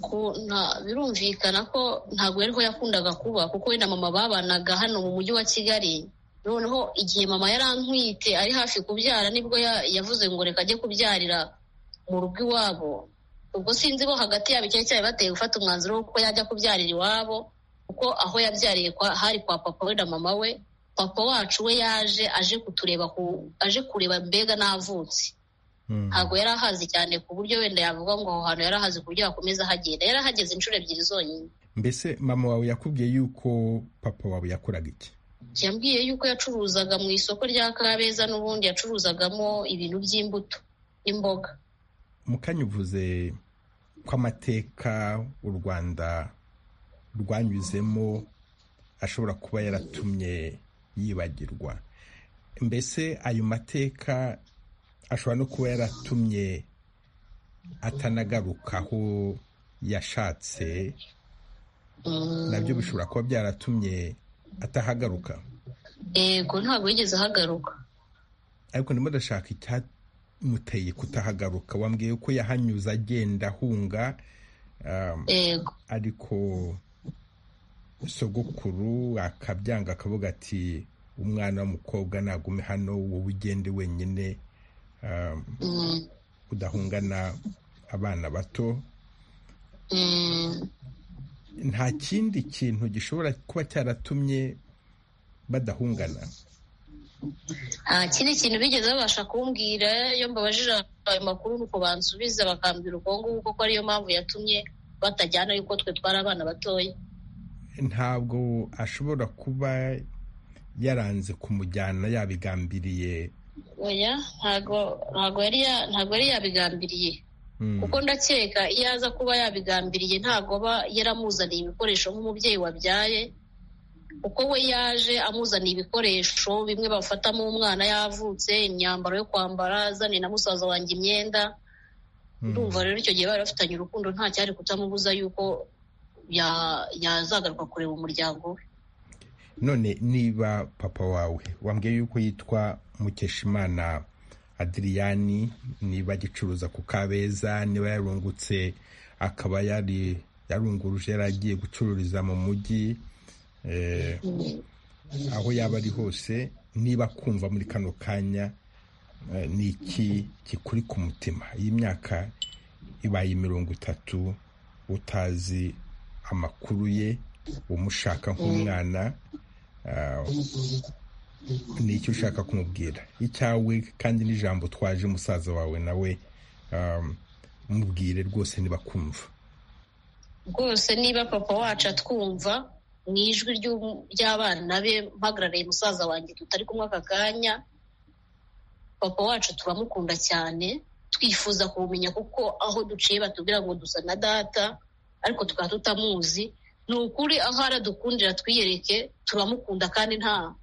ko nta birumvikana ko ntabwo ariho yakundaga kuba kuko we na mama babanaga hano mu mujyi wa kigali noneho igihe mama yarantwite ari hafi kubyara nibwo ya- yavuze ngo reka ajye kubyarira mu rugo iwabo ubwo sinzi bo hagati yabo icyari cyarabateye gufata umwanzuro w'uko yajya kubyarira iwabo kuko aho yabyariye kwa, hari kwa papa we na mama we papa wacu we yaje aje kutureba ku, aje kureba mbega n'avutse Mm. ntabwo yari ahazi cyane ku buryo wenda yavuga ngo aho hantu yari ahazi ku buryo yakomeza ahagenda yari ahageze inshuro ebyiri zonyine mbese mama wawe yakubwiye yuko papa wawe yakoraga iki yambwiye yuko yacuruzaga mu isoko rya kabeza n'ubundi yacuruzagamo ibintu by'imbuto n'imboga mukanya uvuze ko amateka u rwanda rwanyuzemo ashobora kuba yaratumye yibagirwa mbese ayo mateka ashobora no kuba yaratumye atanagaruka aho yashatse nabyo bishobora kuba byaratumye atahagaruka yego ntabwo yigeze ahagaruka ariko ndimo ndashaka icyamuteye kutahagaruka wambwiye ko yahanyuze agenda ahunga um, yego ariko sogokuru akabyanga akavuga ati umwana w'umukobwa nagume hano wowe ugende wenyine um, Mm, udahungana abana bato mm, nta kindi kintu gishobora kuba cyaratumye badahungana nta kindi kintu bigeze babasha kumbwira iyo mbabajije ayo makuru nuko bansubiza bakambwira ubwo nguko ko ariyo mpamvu yatumye batajyana yuko twe twari abana batoya ntabwo ashobora kuba yaranze kumujyana yabigambiriye oya ntabwo ntabwo yari ya- ntabwo yari yabigambiriye Mm. kuko ndakeka iyo aza kuba yabigambiriye ntabwo aba yaramuzaniye ibikoresho nk'umubyeyi wabyaye kuko we yaje amuzaniye ibikoresho bimwe bafatamo umwana yavutse imyambaro yo kwambara azaniye na musaza wanjye imyenda Mm. ndumva rero icyo gihe bari bafitanye urukundo nta cyari kutamubuza yuko ya- yazagaruka kureba umuryango we none niba papa wawe wambwiye yuko yitwa mukeshimana adiriyani niba agicuruza ku kabeza niba yarungutse akaba yari yarunguruje yari agiye gucururiza mu mujyi eh, aho yaba ari hose niba kumva muri kano kanya eh, ni iki kikuri ku mutima iyi myaka ibaye mirongo itatu utazi amakuru ye umushaka nk'umwana ah, ni icyo ushaka kumubwira icyawe kandi n'ijambo twaje musaza wawe nawe um, mubwire rwose ntibakumva rwose niba papa wacu atwumva mu ijwi ry'u- ry'abana be mpagarariye musaza wanjye tutari kumwe aka kanya papa wacu turamukunda cyane twifuza kumumenya kuko aho duciye batubwira ngo dusa na data ariko tukaba tutamuzi ni ukuri aho aradukundira twiyereke turamukunda kandi nta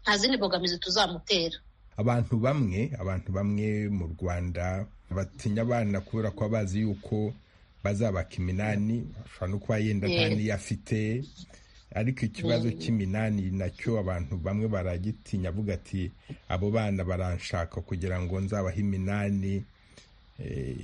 nta zindi mbogamizi tuzamutera abantu bamwe abantu bamwe mu rwanda batinya abana kubera ko bazi yuko bazabaka iminani ashobora no kuba yenda nta Yes. niyo afite ariko ikibazo cy'iminani nacyo abantu bamwe baragitinya avuga ati abo bana baranshaka kugira ngo nzabahe iminani Eh,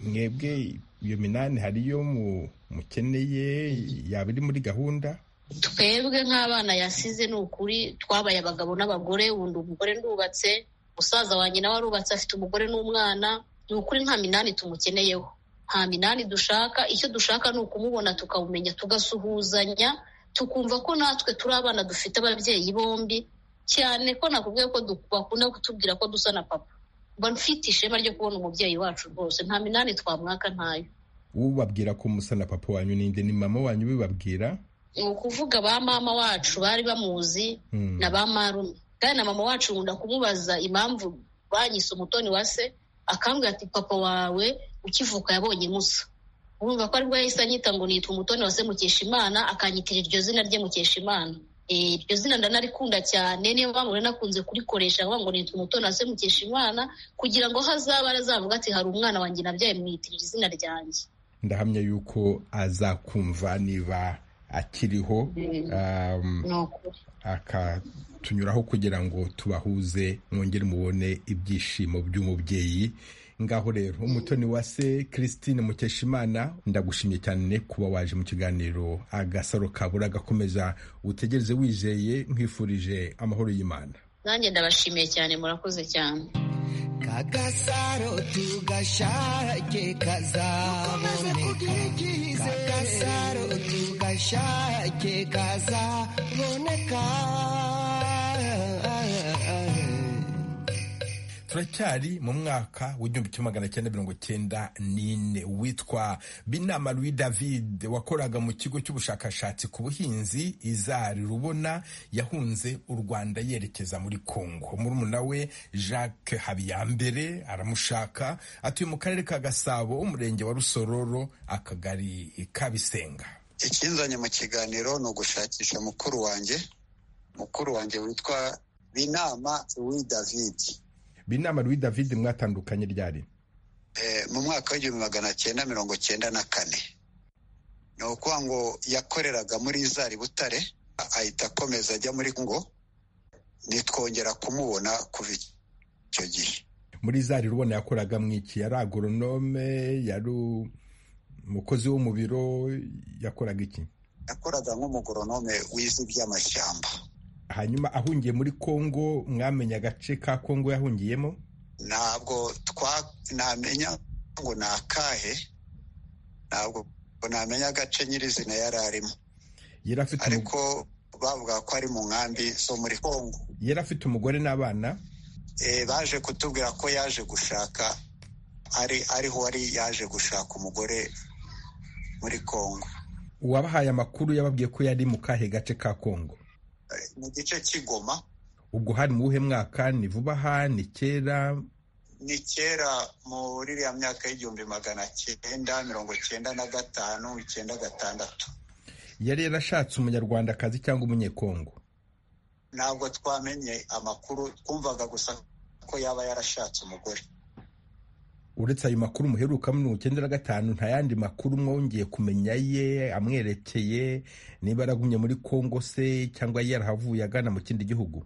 mwebwe iyo minani hariyo mu- mukeneye yaba iri muri gahunda twebwe nk'abana yasize ni ukuri twabaye abagabo n'abagore ubundi umugore ndubatse musaza wanjye nawe arubatse afite umugore n'umwana ni ukuri nta minani tumukeneyeho nta minani dushaka icyo dushaka ni ukumubona tukamumenya tugasuhuzanya tukumva ko natwe turi abana dufite ababyeyi bombi cyane ko nakubwiye ko du- bakunda kutubwira ko dusa na papa mba mfite ishema ryo kubona umubyeyi wacu rwose nta minani twamwaka ntayo ubabwira ko musa na papa wanyu ninde ni mama wanyu ubibabwira ni ukuvuga ba mama wacu bari bamuzi Mm. na ba marume kandi na mama wacu nkunda kumubaza impamvu banyise umutoni wa se akambwira ati papa wawe ukivuka yabonye musa urumva ko aribwo yahise anyita ngo nitwa umutoni wa se mukesha imana akanyitira iryo zina rye mukesha imana Eh, iryo zina ndanarikunda cyane niyo mpamvu rero nakunze kurikoresha avuga ngo nitwa umutoni wa se mukesha imana kugira ngo hazaba azavuga ati hari umwana wanjye nabyaye mwitirira izina ryanjye ndahamya yuko azakumva niba akiriho um, ni ukuri akatunyuraho kugira ngo tubahuze mwongere mubone ibyishimo by'umubyeyi ngaho rero umutoni wa se christine mukeshimana ndagushimye cyane kuba waje mu kiganiro agasaro kabura gakomeza utegereze wizeye nkwifurije amahoro y'imana nanjye ndabashimiye cyane murakoze cyane kagasaro tugashake kazaboneka kagasaro tugashake kazaboneka turacyari mu mwaka w'igihumbi kimwe magana cyenda mirongo cyenda n'ine witwa binama louis david wakoraga mu kigo cy'ubushakashatsi ku buhinzi izari rubona yahunze u rwanda yerekeza muri kongo murumuna we jacques habiyambere aramushaka atuye mu karere ka gasabo umurenge wa rusororo akagari ka bisenga ikinzanye mu kiganiro ni ugushakisha mukuru wanjye mukuru wanjye witwa binama wi david binama louis david mwatandukanye ryari Eh, mu mwaka w'igihumbi magana cyenda mirongo cyenda na kane ni ukuvuga ngo yakoreraga muri zari butare a- ahita akomeza ajya muri kongo nitwongera kumubona kuva icyo gihe muri zari rubona yakoraga mu iki yari agoronome yari umukozi wo mu biro yakoraga iki yakoraga nk'umugoronome wize iby'amashyamba hanyuma ahungiye muri kongo mwamenya agace ka kongo yahungiyemo ntabwo twa namenya ngo ni akahe ntabwo namenya agace nyirizina yari arimo yari afite umu- ariko bavuga ko ari mu nkambi zo muri kongo yari afite umugore n'abana Eh, baje kutubwira ko yaje gushaka ari ariho wari yaje gushaka umugore muri kongo uwabahaye amakuru yababwiye ko yari mu kahe gace ka kongo Eh, mu gice cy'igoma ubwo hari mu wuhe mwaka ni vuba aha ni kera ni kera muri iriya myaka y'igihumbi magana cyenda mirongo cyenda na gatanu icyenda gatandatu yari yarashatse umunyarwandakazi cyangwa umunyekongo ntabwo twamenye amakuru twumvaga gusa ko yaba yarashatse umugore uretse ayo makuru muheruka mu icyenda na gatanu nta yandi makuru mwongeye kumenya ye amwerekeye niba yaragumye muri kongo se cyangwa yarahavuye agana mu kindi gihugu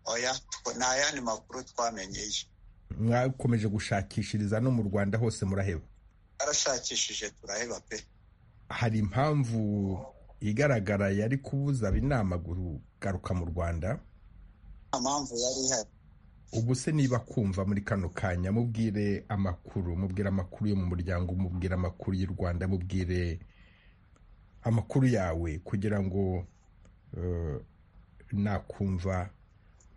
oya tw- nta yandi makuru twamenyeye mwakomeje gushakishiriza no mu rwanda hose muraheba yarashakishije turaheba pe hari impamvu igaragara yari kubuza ab'inama kugaruka mu rwanda nta mpamvu yari ihari ubu se niba kumva muri kano kanya mubwire amakuru mubwire amakuru yo mu muryango mubwire amakuru y'u rwanda mubwire amakuru yawe kugira ngo eh, nakumva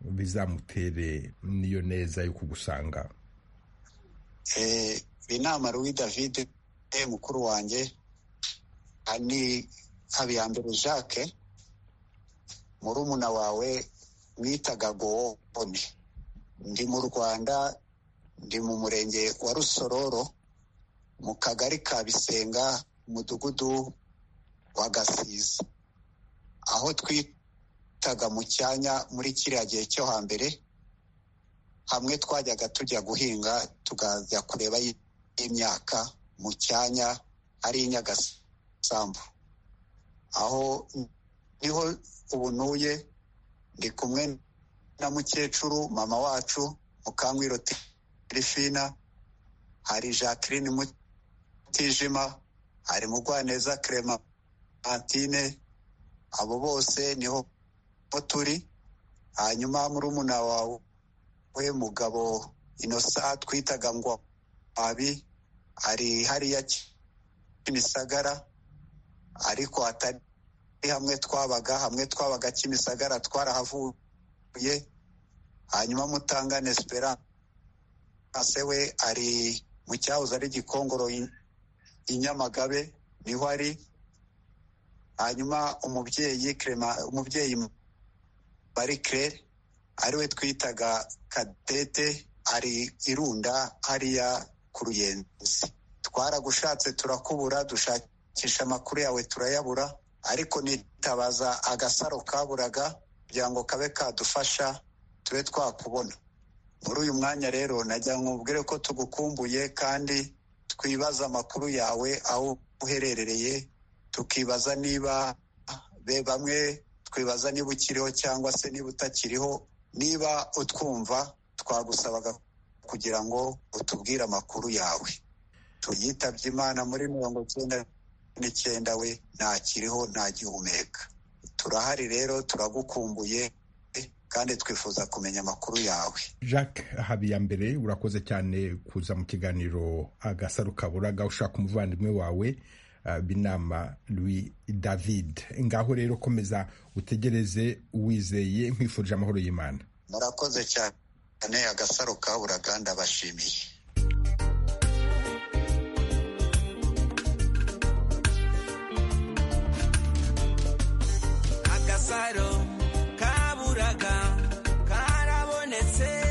bizamutere n'iyo neza yo kugusanga inama Louis David mukuru wanjye ni habiyambere jacques murumuna wawe mwitaga gowone ndi mu rwanda ndi mu murenge wa rusororo mu kagari ka bisenga umudugudu wa gasiza aho twitaga mu cyanya muri kiriya gihe cyo hambere hamwe twajyaga tujya guhinga tukajya kureba imyaka mu cyanya ari i nyagasambu aho niho ubu ntuye ndi kumwe na mukecuru mama wacu mukangwiro tirifina hari jacqueline mutijima hari mugwaneza kerema antine abo bose niho turi hanyuma murumuna wawe we mugabo inosa twitaga ngo abi ari hariya kimisagara ariko atari hamwe twabaga hamwe twabaga kimisagara twarahavuye hanyuma mutangane esperance we ari mu cyahoze ari gikongoro i nyamagabe niho ari hanyuma umubyeyi kerema umubyeyi barikere ariwe twitaga kadete ari irunda hariya ku ruyenzi twaragushatse turakubura dushakisha amakuru yawe turayabura ariko nitabaza agasaro kaburaga kugira ngo kabe kadufasha tube twakubona muri uyu mwanya rero najya nkubwire ko tugukumbuye kandi twibaza amakuru yawe aho uherereye tukibaza niba be bamwe twibaza niba ukiriho cyangwa se niba utakiriho niba utwumva twagusabaga kugira ngo utubwire amakuru yawe tuyitabye imana muri mirongo icyenda n'icyenda we ntakiriho ntagihumeka turahari rero turagukumbuye kandi twifuza kumenya amakuru yawe jacques habiyambere urakoze cyane kuza mu kiganiro agasaro kaburaga ushaka umuvandimwe wawe binama Louis david ngaho rero komeza utegereze wizeye nkwifurije amahoro y'imana murakoze cyane agasaro kaburaga ndabashimiye agasaro kaburaga karabonetse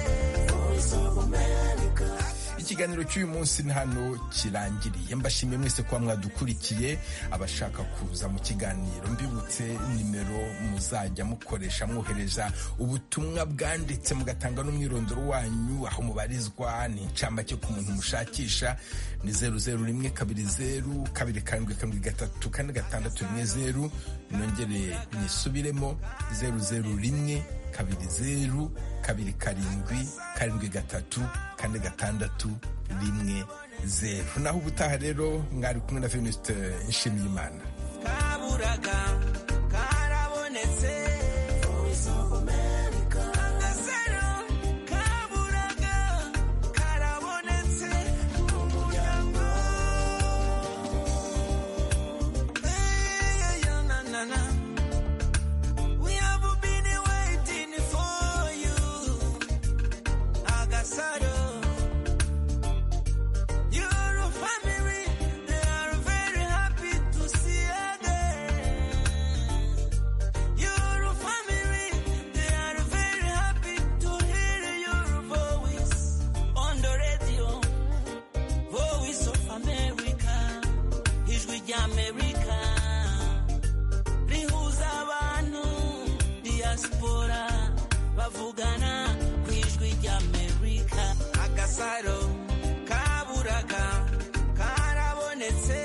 ikiganiro cy'uyu munsi ni hano kirangiriye mbashimiye mwese kuba mwadukurikiye abashaka kuza mu kiganiro mbibutse nimero muzajya mukoresha mwohereza ubutumwa bwanditse mugatanga n'umwirondoro wanyu aho mubarizwa ni incamake ku muntu mushakisha ni zeru zeru rimwe kabiri zeru kabiri karindwi karindwi gatatu kane gatandatu rimwe zeru nongere nisubiremo zeru zeru rimwe kabiri zeru kabiri karindwi karindwi gatatu kane gatandatu rimwe zeru naho ubutaha rero mwari kumwe na venuste nshimiyimana kaburaga karabonetse voice of america agasaro kaburaga karabonetse mu muryango Eh, yeah, yeah, na, na, na. We have been waiting for you agasaro your family they are very happy to see you again. Your family they are very happy to hear your voice on the radio. Voice of America, ijwi rya America rihuza abantu diaspora bavugana ku ijwi rya Amerika agasaro kaburaga karabonetse